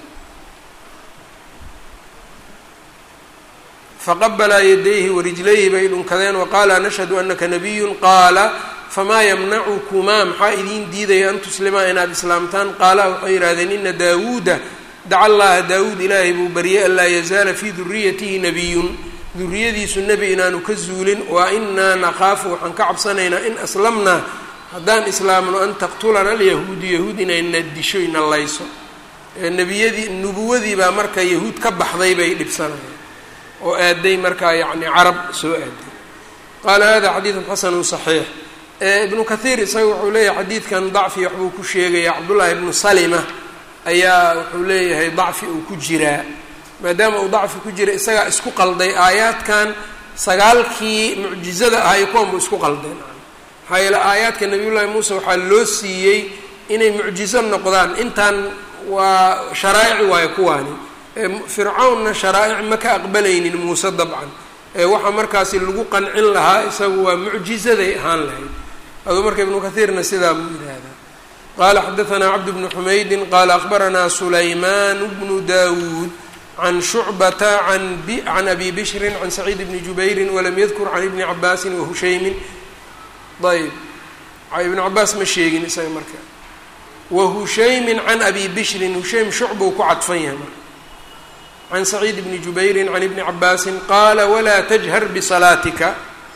faqabalaa yadayhi warijlayhi bay dhunkadeen waqaala nashhadu anaka nabiyun qaala famaa yamnacukumaa maxaa idiin diidaya an tuslimaa inaad islaamtaan qaala waxay yidhahdeen ina daawuuda daca allaha daawuud ilaahay buu baryay anlaa yazaala fii duriyatihi nabiyun duriyadiisu nebi inaanu ka zuulin wa inaa nakhaafu waxaan ka cabsanaynaa in aslamnaa haddaan islaamno an taqtulana alyahuudu yahuud inayna disho ina layso nebiyadii nubuwadii baa marka yahuud ka baxday bay dhibsanayaan oo aaday markaa yacni carab soo aaday qaala hada xadiidun xasanu saxiix ibnu kathiir isaga wuxuu leeyahay xadiidkan dacfi waxbuu ku sheegaya cabdullaahi ibnu salima ayaa wuxuu leeyahay dacfi uu ku jiraa maadaama uu dacfi ku jira isagaa isku qalday aayaadkan sagaalkii mucjizada ahay kuwan buu isku qaldeen maxaa yeele aayaadka nabiyullaahi muuse waxaa loo siiyey inay mucjizo noqdaan intaan waa sharaa'ici waayo kuwaani fircawnna sharaa'ic ma ka aqbalaynin muuse dabcan ee waxaa markaasi lagu qancin lahaa isagu waa mucjizaday ahaan lahayd aduu marka ibnu kathiirna sidaa buu yidhaahdaa qaala xadaanaa cabd bnu xumaydin qaala akhbaranaa sulaymaan bnu dawuud can shucbata can abi bishrin can saciid bni jubayrin walam yadkur can ibni cabaasin wahushaymin ayb ibnu cabaas ma sheegin isaga marka wahushaymin can abi bishrin hushaym shucbuu ku cadfan yahay marka can saciid bni jubayrin can ibni cabaasin qaala walaa tajhar bisalaatika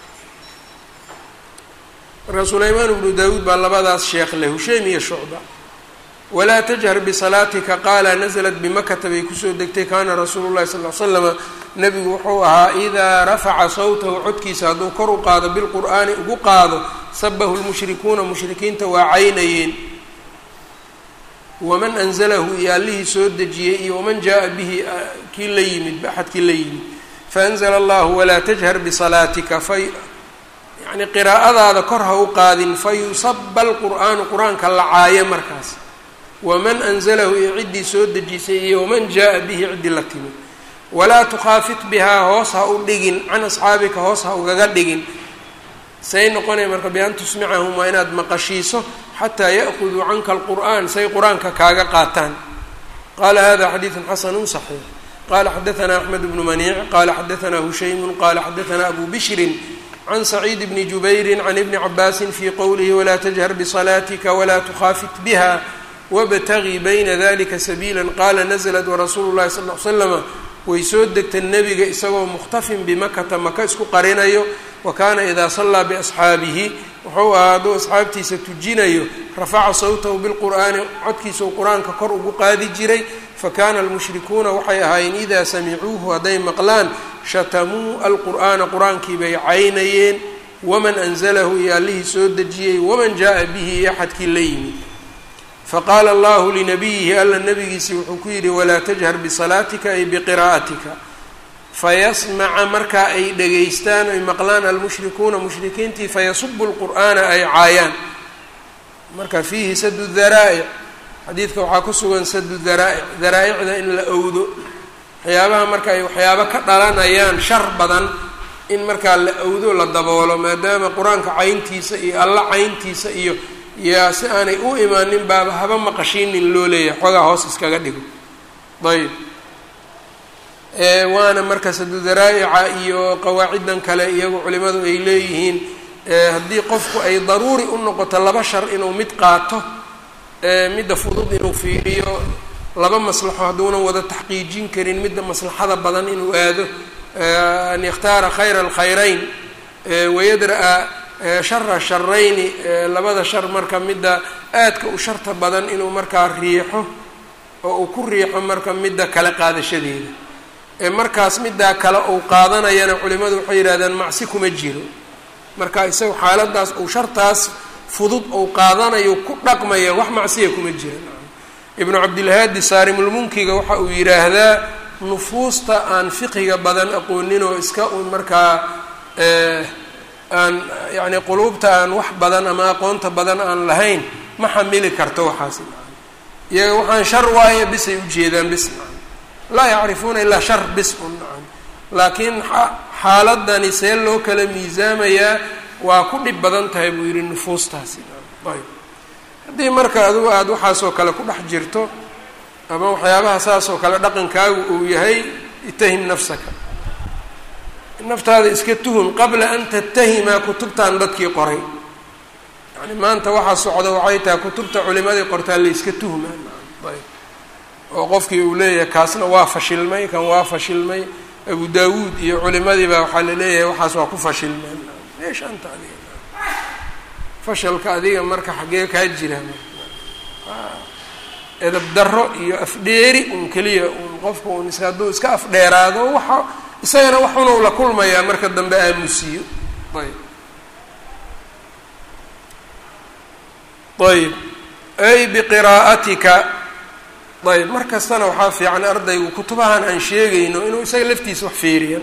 marka sulaymaan bnu daawuud baa labadaas sheekh leh hushaym iyo shucba walaa tajhar bisalaatika qaala naزlat bimakata bay kusoo degtay kaana rasuulu llahi sal l slama nebigu wuxuu ahaa idaa rafaca sawtahu codkiisa hadduu kor u qaado bilqur'aani ugu qaado sabahu lmushrikuuna mushrikiinta waa caynayeen waman anzalahu iyo allihii soo dejiyey iyo waman jaa bihi kii la yimid axadkii la yimid faanzla allahu walaa tajhar bisalaatika fa yani qiraa'adaada kor ha u qaadin fayusaba alqur'aanu qur-aanka la caayo markaas waman anzalahu iyo ciddii soo dejisay iyo waman jaa bihi ciddii la timid walaa tukhaafit bihaa hoos ha u dhigin can asxaabika hoos ha ugaga dhigin say noqonaya marka bi an tusmicahum waa inaad maqashiiso xataa ya'khuduu canka alqur'aan say qur-aanka kaaga qaataan qaala hada xadiidun xasanu صaxiix qala xadaanaa axmed bnu maniic qala xadaanaa hushaymu qala xadaanaa abu bishrin can saciid bni jubayrin can ibni cabaasin fii qowlihi walaa tajhar bisalaatika walaa tukhaafit biha wabtagii bayna dalika sabiila qaala naزlat warasuulu llahi sal l slama way soo degta nebiga isagoo mukhtafin bimakata maka isku qarinayo wa kaana idaa sallaa biasxaabihi wuxuu ahaa hadduu asxaabtiisa tujinayo rafaca sawtahu bilqur'aani codkiisau qur-aanka kor ugu qaadi jiray fakana almushrikuuna waxay ahaayeen idaa samicuuhu hadday maqlaan shatamuu alqur'aana qur-aankii bay caynayeen waman anzalahu iyo allihii soo dejiyey waman jaa bihi iyo axadkii la yimid faqaala allahu linabiyihi alla nabigiisi wuxuu ku yidhi walaa tajhar bisalaatika ay biqiraa'atika fayasmaca markaa ay dhegaystaan ay maqlaan almushrikuuna mushrikiintii fayasubu lqur'aana ay caayaan marka fiihi sadu daraa'ic xadiidka waxaa ku sugan sadu daraa'ic daraaicda in la owdo waxyaabaha marka ay waxyaabo ka dhalanayaan shar badan in markaa la owdo la daboolo maadaama qur-aanka cayntiisa iyo alla cayntiisa iyo yaa si aanay u imaanin baaba haba maqashiinin loo leeyahay xoogaa hoos iskaga dhigo ayb waana marka sadudaraa'ica iyo qawaaciddan kale iyagu culimadu ay leeyihiin haddii qofku ay daruuri u noqoto laba shar inuu mid qaato midda fudud inuu fiiriyo laba maslaxo hadduunan wada taxqiijin karin midda maslaxada badan inuu aado an yakhtaara khayra alkhayrayn wayadra-a shara sharayni labada shar marka midda aadka u sharta badan inuu markaa riixo oo uu ku riixo marka midda kale qaadashadeeda markaas middaa kale uu qaadanayana culimadu waxay yidhahdeen macsi kuma jiro marka isaga xaaladaas uu shartaas fudud uu qaadanayo ku dhaqmaya wax macsiya kuma jira ibnu cabdilhaadi saarimulmunkiga waxa uu yidhaahdaa nufuusta aan fiqiga badan aqoonin oo iska un markaa aan yacni quluubta aan wax badan ama aqoonta badan aan lahayn ma xamili karto waxaas iyaga waxaan shar waaye bisay ujeedaan bis laa yacrifuuna ilaa shar bis un nacam laakiin xaaladani see loo kala miisaamayaa waa ku dhib badan tahay buu yidhi nufuustaasi ayb haddii marka adigu aada waxaasoo kale ku dhex jirto ama waxyaabaha saasoo kale dhaqankaagu uu yahay itahim nafsaka naftaada iska tuhun qabla an tattahimaa kutubtan dadkii qoray yani maanta waxaa socda waxay tahay kutubta culimadii qortaa layska tuhmaan ayb oo qofkii uu leeyahay kaasna waa fashilmay kan waa fashilmay abu daawuud iyo culimadii baa waxaa laleeyahay waxaas waa ku fashilmeen meesha anta adiga fashalka adiga marka xaggee kaa jira edab daro iyo afdheeri un keliya un qofka un is hadduu iska afdheeraado waxa isagana waxunuu la kulmayaa marka dambe aamusiyo ayb ayb ay biqiraa'atika ayb mar kastana waxaa fiican ardaygu kutubahan aan sheegayno inuu isaga laftiisa wax feeriya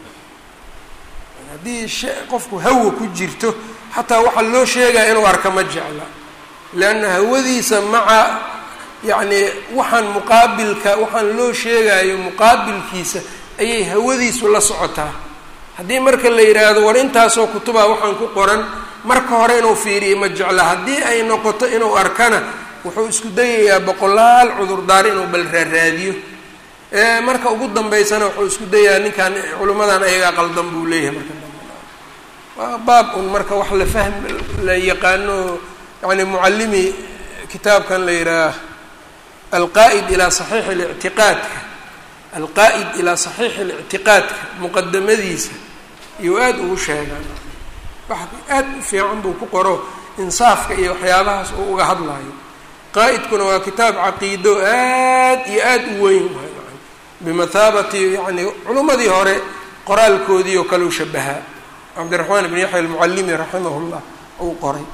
haddii qofku hawa ku jirto xataa waxaa loo sheegaya inuu arka ma jecla leanna hawadiisa maca yacni waxaan muqaabilka waxaan loo sheegayo muqaabilkiisa ayay hawadiisu la socotaa haddii marka la yidhaahdo war intaasoo kutubaa waxaan ku qoran marka hore inuu fiiriyo ma jecla haddii ay noqoto inuu arkana wuxuu isku dayayaa boqolaal cudurdaar inuu bal raaraadiyo marka ugu dambeysana wuxuu isku dayayaa ninkan culimmadan ayagaa qaldan buu leeyahay marka dambe waa baab un marka wax la fahm la yaqaano yani mucallimi kitaabkan la yidhaah alqaa'id ilaa saxiixi اlictiqaadka alqaa'id ilaa saxiixi اlictiqaadka muqadamadiisa iyuu aada ugu sheegaan wax aad u fiican buu ku qoro insaafka iyo waxyaabahaas uu uga hadlayo qaa'idkuna waa kitaab caqiido aad iyo aada u weyn bimathaabati yani culimmadii hore qoraalkoodii oo kale u shabahaa cabdiraxmaan ibn yaxya almucallimi raximah llah uu qoray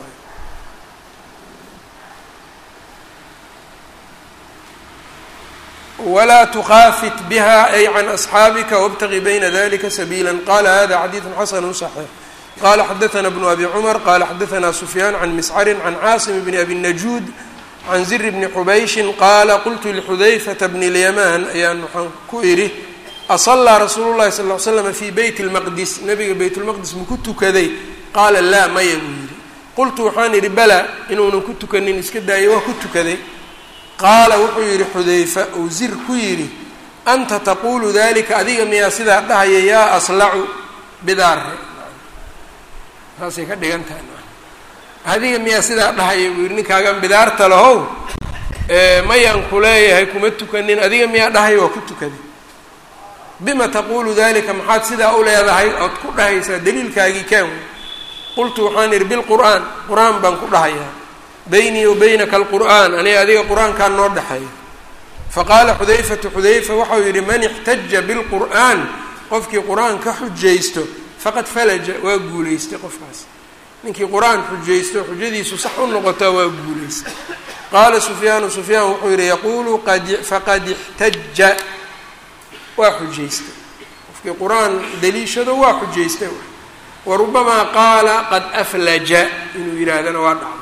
wlaa tukhaafit biha ay can asxaabika wاbtagi bayna dalika sabiila qala hada xadiidu xasanu صaxiix qala xadaثna bnu abi cumar qala xadaثna sufyaan can miscari can caasim bni abi najuud can zir bni xubayshin qaala qultu lxudayfata bni lyamaan ayaan waxaan ku idhi asalaa rasuulu llahi sal l slam fii beyt lmaqdis nabiga beyt lmaqdis maku tukaday qaala laa maya buu yidhi qultu waxaan idhi bala inuunan ku tukanin iska daayay waa ku tukaday qaala wuxuu yidhi xudayfa uu zir ku yidhi anta taquulu dalika adiga miyaa sidaa dhahaya yaa aslacu bidaare saasay ka dhigan tahay adiga miyaa sidaa dhahaya buu yidhi ninkaagan bidaarta lahow mayaan ku leeyahay kuma tukanin adiga miyaa dhahaya waa ku tukaday bima taquulu dalika maxaad sidaa u leedahay ood ku dhahaysaa daliilkaagii kaan qultu waxaan idhi bilqur'aan qur-aan baan ku dhahayaa baynii wa baynaka alqur'aan aniga adiga qur-aankaan noo dhexeeya faqaala xudayfatu xudayfa waxau yidhi man ixtaja bilqur'aan qofkii qur-aan ka xujaysto faqad falaja waa guulaystay qofkaas ninkii qur-aan xujaysto xujadiisu sax u noqotaa waa guulaystay qaala sufyaanu sufyaan wuxuu yidhi yaquulu faqad ixtaja waa xujaystay qofkii qur-aan daliishado waa xujaystay wa rubamaa qaala qad aflaja inuu yidhaahdana waa dhacdo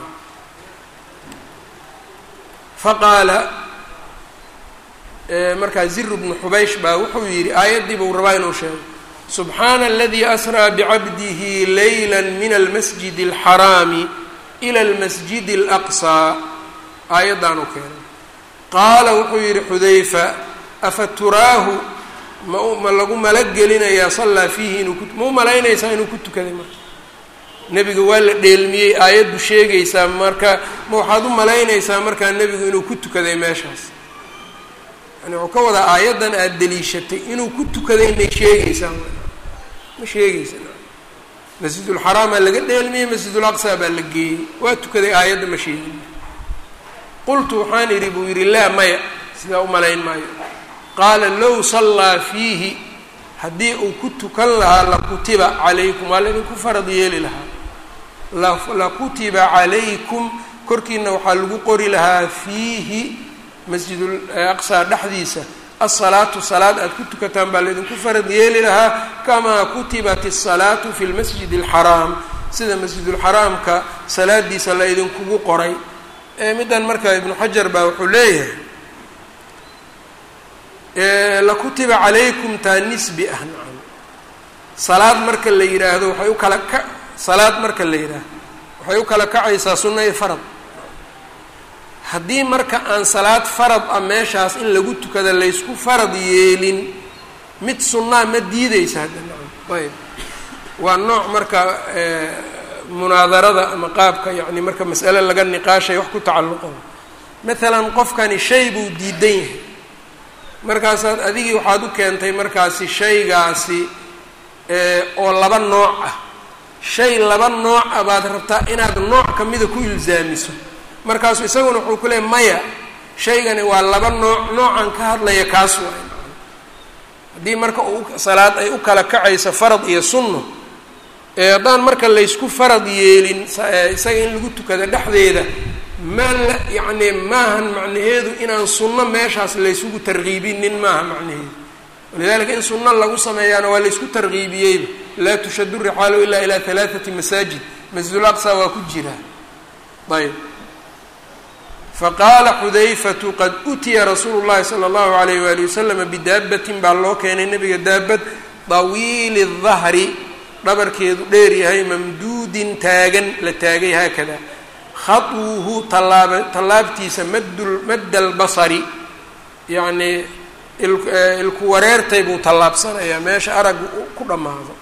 faqaala markaa ziru bnu xubaysh baa wuxuu yidhi aayaddii buu rabaa inuu sheego subxaana aladii asraa bicabdihi layla min almasjid alxaraami ila almasjid alaqsaa aayaddaanu keenay qaala wuxuu yidhi xudayfa afa turaahu ma ma lagu malagelinayaa sallaa fiihi inuu ku ma u malaynaysaa inuu ku tukaday marka nebiga waa la dheelmiyey aayaddu sheegaysaa marka ma waxaad u malaynaysaa markaa nebigu inuu ku tukaday meeshaas yani wuxuu ka wadaa aayaddan aada deliishatay inuu ku tukaday may sheegaysaa ma sheegaysa masjidulxaraamaa laga dheelmiyey masjidul aqsa baa la geeyey waa tukaday aayadda ma sheegin qultu waxaan idhi buu yidhi laa maya sidaa u malayn maayo qaala low sallaa fiihi haddii uu ku tukan lahaa lakutiba calaykum waa laydinku farad yeeli lahaa lakutiba calaykum korkiina waxaa lagu qori lahaa fiihi masjidul aqsaa dhexdiisa asalaatu salaad aada ku tukataan baa laydinku farad yeeli lahaa kamaa kutibat asalaatu fi lmasjid alxaraam sida masjidulxaraamka salaadiisa la ydinkugu qoray middan marka ibnu xajar baa wuxuu leeyahay lakutiba calaykum taa nisbi ah nacam salaad marka la yidhaahdo waxay u kala ka salaad marka la yidhaahdo waxay u kala kacaysaa sunna iyo farad haddii marka aan salaad farad ah meeshaas in lagu tukada laysku farad yeelin mid sunnaa ma diideysa hadda nacam ayb waa nooc marka munaadarada ama qaabka yacni marka mas'ale laga niqaashay wax ku tacalluqo maalan qofkani shay buu diidan yahay markaasaad adigii waxaad u keentay markaasi shaygaasi oo laba nooc ah shay laba nooc ah baad rabtaa inaad nooc kamida ku ilzaamiso markaasu isaguna wuxuu ku leeyay maya shaygani waa laba nooc noocan ka hadlaya kaas waay haddii marka salaad ay u kala kacayso farad iyo sunno ee haddaan marka laysku farad yeelin isaga in lagu tukado dhexdeeda ma la yacni maahan macnaheedu inaan sunno meeshaas laysugu tarkiibinin maaha macnaheedu walidalika in sunno lagu sameeyaana waa laysku tarkiibiyeyba laa tushadu rixaalu ilaa ilaa halaathati masaajid masjidul aqsa waa ku jira ayb faqaala xudayfatu qad utiya rasuulu llahi sala allahu alayh waali wasalama bidaabatin baa loo keenay nabiga daabad dawiili dahri dhabarkeedu dheer yahay mamduudin taagan la taagay haakada khaduuhu tallaaba tallaabtiisa maddul madda albasari yacnii ilku wareertay buu tallaabsanayaa meesha aragga ku dhammaado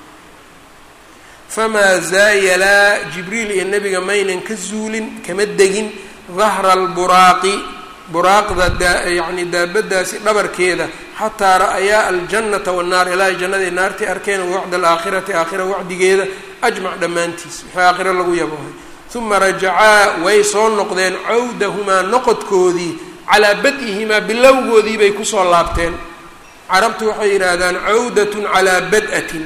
famaa zaayalaa jibriil iyo nebiga maynan ka zuulin kama degin dahra alburaaqi buraaqda dayacni daabadaasi dhabarkeeda xataa ra'ayaa aljannata wannaar ilaahay jannadii naartii arkeen wacda alaakhirati aakhira wacdigeeda ajmac dhammaantiis wixii aakhiro lagu yabohay uma rajacaa way soo noqdeen cawdahumaa noqodkoodii calaa bad-ihimaa bilowgoodii bay kusoo laabteen carabtu waxay yidhaahdaan cawdatun calaa bad-atin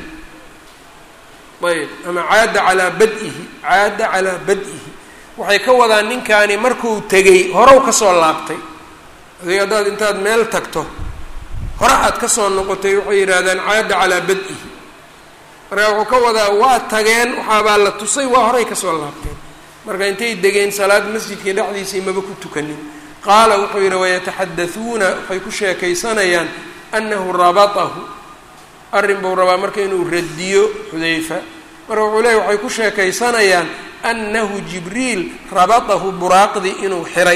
ayb ama caada calaa bad-ihi caada calaa bad-ihi waxay ka wadaan ninkaani markuu tegay horow kasoo laabtay adig haddaad intaad meel tagto hore aad kasoo noqotay waxay yidhaahdaan caada calaa bad-ihi marka wuxuu ka wadaa waa tageen waxaabaa la tusay waa horay kasoo laabteen marka intay degeen salaad masjidkii dhexdiisii maba ku tukanin qaala wuxuu yidhi wayataxadatuuna waxay ku sheekaysanayaan annahu rabatahu arrin buu rabaa marka inuu radiyo xudayfa marka wuxuu leeyay waxay ku sheekaysanayaan annahu jibriil rabatahu buraaqdii inuu xiray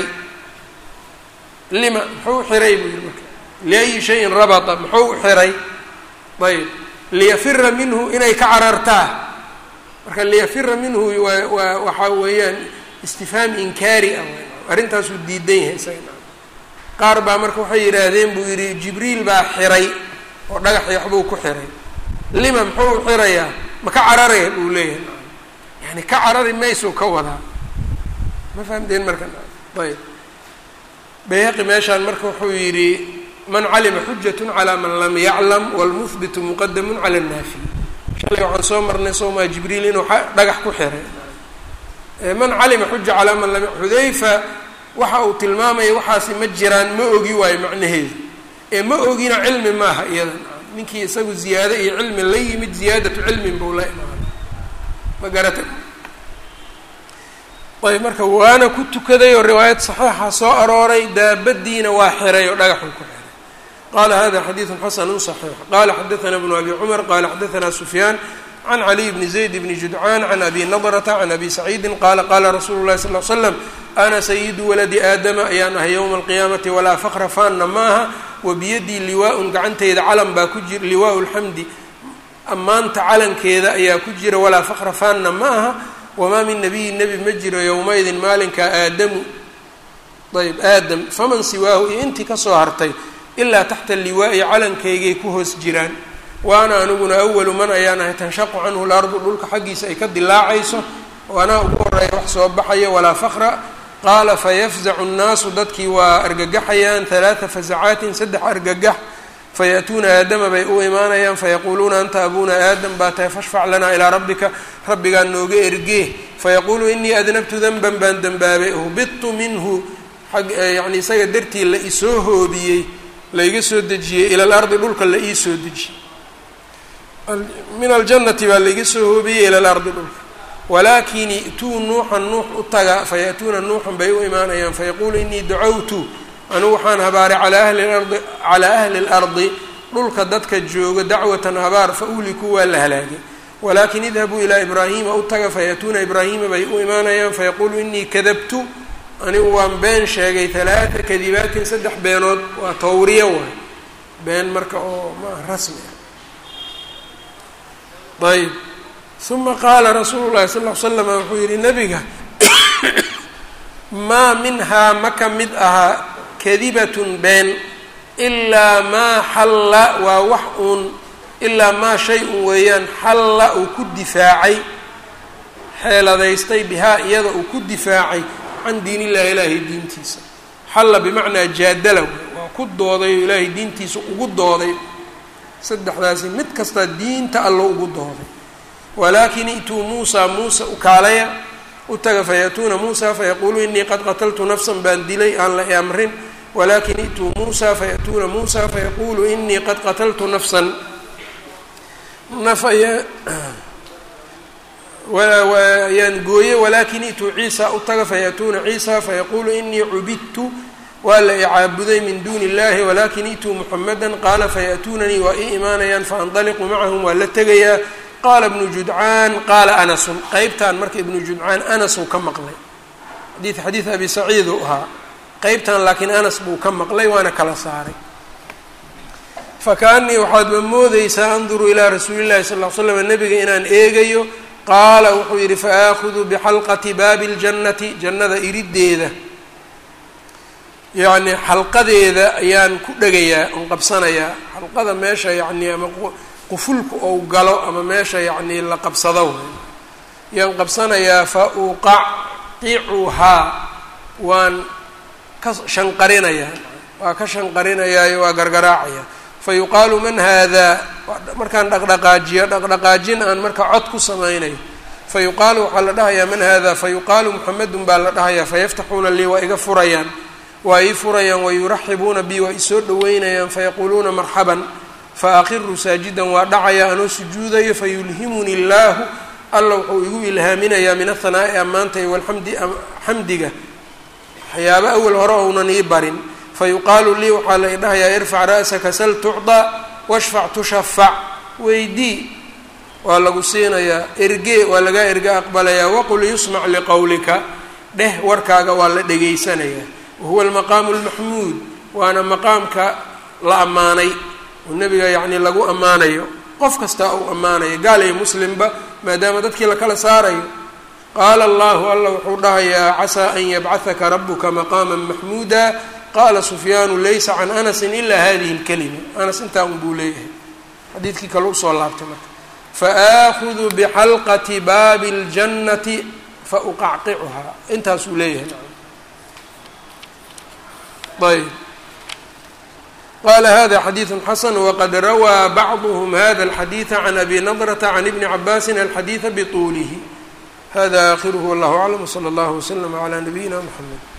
lima muxuu xiray buu yihi marka liayi shayin rabata muxuu xiray ayb liyafira minhu inay ka carartaa marka liyafira minhu waa waa waxaa weeyaan istifhaam inkaari ah arrintaasuu diidan yahay isaga qaar baa marka waxay yidhaahdeen buu yidhi jibriil baa xiray oo dhagaxii waxbuu ku xiray lima muxuu xirayaa ma ka cararaya buu leeyahay yani ka carari maysuu ka wadaa ma fahamteen marka ayb bayhaqi meeshaan marka wuxuu yidhi man calima xujatun calaa man lam yaclam wlmuhbitu muqadamun cala annaafi shalay waxaan soo marnay soomaa jibriil inuu dhagax ku xiray man calima xuja calaa man lam xudayfa waxa uu tilmaamaya waxaasi ma jiraan ma ogi waayo macnaheedu ee ma ogina cilmi maaha iyadan ninkii isagu ziyaado iyo cilmi la yimid ziyaadatu cilmin buu la imaanay ma garata ayb marka waana ku tukaday oo riwaayad saxiixa soo arooray daabadiina waa xiray oo dhagaxuu ku xiray qala hada xadiidu xasanu صaxiix qala xadaثna bnu abi cumar qala xadaثna sufyaan can caliy bni zayd bni judcaan can abi nadrata can abi saciidi qala qala rasuulu lahi sal l slam ana sayidu waladi aadama ayaan ahay yowma alqiyaamati walaa fakra faanna maaha wabiyadii liwaa-un gacanteyda calan baa ku jira liwaau lxamdi ammaanta calankeeda ayaa ku jira walaa fakra faanna ma aha wamaa min nabiyin nebi ma jiro yowmaydin maalinkaa aadamu ayb aadam faman siwaahu iyo intii kasoo hartay ilaa taxta liwaa'i calankaygay ku hoos jiraan waana aniguna awalu man ayaan ahay tanshaqu canhu lardu dhulka xaggiisa ay ka dilaacayso oo anaa ugu horeeya wax soo baxaya walaa fakra qaala fayafzacu nnaasu dadkii waa argagaxayaan halaata fasacaatin saddex argagax fayaأtuuna aadama bay u imaanayaan fayaquuluuna anta abuna aadam baa tahay fashfac lanaa ilaa rabbika rabbigaa nooga ergee fayaquulu inii adnabtu danban baan dembaabay uhbidtu minhu yani isaga dartii la isoo hoobiyey laiga soo dejiyey ila alardi dhulka la ii soo dejiyey min aljannati baa laiga soo hoobiyey ila alardi dhulka walaakin i'tuu nuuxan nuux u taga fayaأtuuna nuuxan bay u imaanayaan fayaquulu inii dacawtu anugu waxaan habaaray calaa ahli lardi calaa ahli اlardi dhulka dadka jooga dacwatan habaar fa uhlikuu waa la halaagay walaakin idhabuu ilaa ibraahima u taga fayaأtuuna ibraahima bay u imaanayaan fayaquulu inii kadabtu anigu waan been sheegay halaata kadibaatin saddex beenood waa tawriya waay been marka oo maa rasmi ah ayb uma qaala rasuulu llahi sal l slam wuxuu yihi nabiga maa minhaa ma ka mid ahaa kadibatun been ilaa maa xalla waa wax uun ilaa maa shay un weeyaan xalla uu ku difaacay xeeladaystay bihaa iyada uu ku difaacay can diin illahi ilaahay diintiisa xalla bimacnaa jaadala waa ku dooday oo ilaahay diintiisa ugu dooday saddexdaasi mid kasta diinta allo ugu dooday walaakin i'tuu muusaa muusa ukaalaya u taga fayaatuuna muusa fayaquulu inii qad qataltu nafsan baan dilay aan la amrin walakin i'tuu muusa fayaatuuna muusa fayaquulu inii qad qataltu nafsan nafaya yaan gooye walaakin i'tuu ciisa u taga fayaatuuna ciisa fayaquulu inii cubidtu waa la icaabuday min duuni illahi walakin i'tuu muxamada qaala fayaatuunanii waa ii imaanayaan faandaliqu macahum waa la tegayaa qaala ibnu judcaan qaala anasun qeybtan marka ibnu judcaan anas uu ka maqlay xadiid xadiid abi saciid uu ahaa qeybtan laakiin anas buu ka maqlay waana kala saaray fakaanii waxaadba moodeysaa anduru ilaa rasuuli llahi sal l slam nabiga inaan eegayo qaala wuxuu yidhi faaahudu bixalqati baabi ljannati jannada iriddeeda yacni xalqadeeda ayaan ku dhegayaa on qabsanayaa xalqada meesha yacni ama qufulku ou galo ama meesha yacni la qabsado yaan qabsanayaa fa uqacicuhaa waan ka shanqarinayaa waa ka shanqarinayaayo waa gargaraacaya fa yuqaalu man haadaa markaan dhaqdhaqaajiyo dhaqdhaqaajin aan marka cod ku samaynayo fa yuqaalu waxaa la dhahayaa man haadaa fa yuqaalu muxamedun baa la dhahayaa fayaftaxuuna lii waa iga furayaan waa ii furayaan wayuraxibuuna bi waa isoo dhaweynayaan fayaquuluuna marxaban faaqiru saajidan waa dhacaya anoo sujuudayo fayulhimuni illaahu alla wuxuu igu ilhaaminayaa min athanaa'i ammaanta iyo walxamdi xamdiga waxyaaba awal hore ounan ii barin fayuqaalu lii waxaa la idhahayaa irfac ra'saka sal tucdaa washfac tushafac weydii waa lagu siinayaa ergee waa lagaa erge aqbalayaa waqul yusmac liqowlika dheh warkaaga waa la dhegaysanayaa wahuwa almaqaamu almaxmuud waana maqaamka la ammaanay oo nebiga yacni lagu ammaanayo qof kastaa uu ammaanayo gaal iyo muslimba maadaama dadkii la kala saarayo qaala allahu alla wuxuu dhahayaa casaa an yabcahaka rabuka maqaama maxmuuda qaala sufyaanu laysa can anasin ilaa hadihi اlkalima anas intaa un buu leeyahay xadiidkii kale usoo laabtay marka faaahudu bixalqati baabi اljannati fauqacqicuhaa intaasuu leeyahay ayb qala hada xadiiثu xasan waqad rawaa bacduhm hada اlxadiiثa can abi nadrata can ibni cabaasin alxadiiثa bطuulihi hada akhiruhu wallah aclam wslى اllah wslm عlى nabiyina mxamed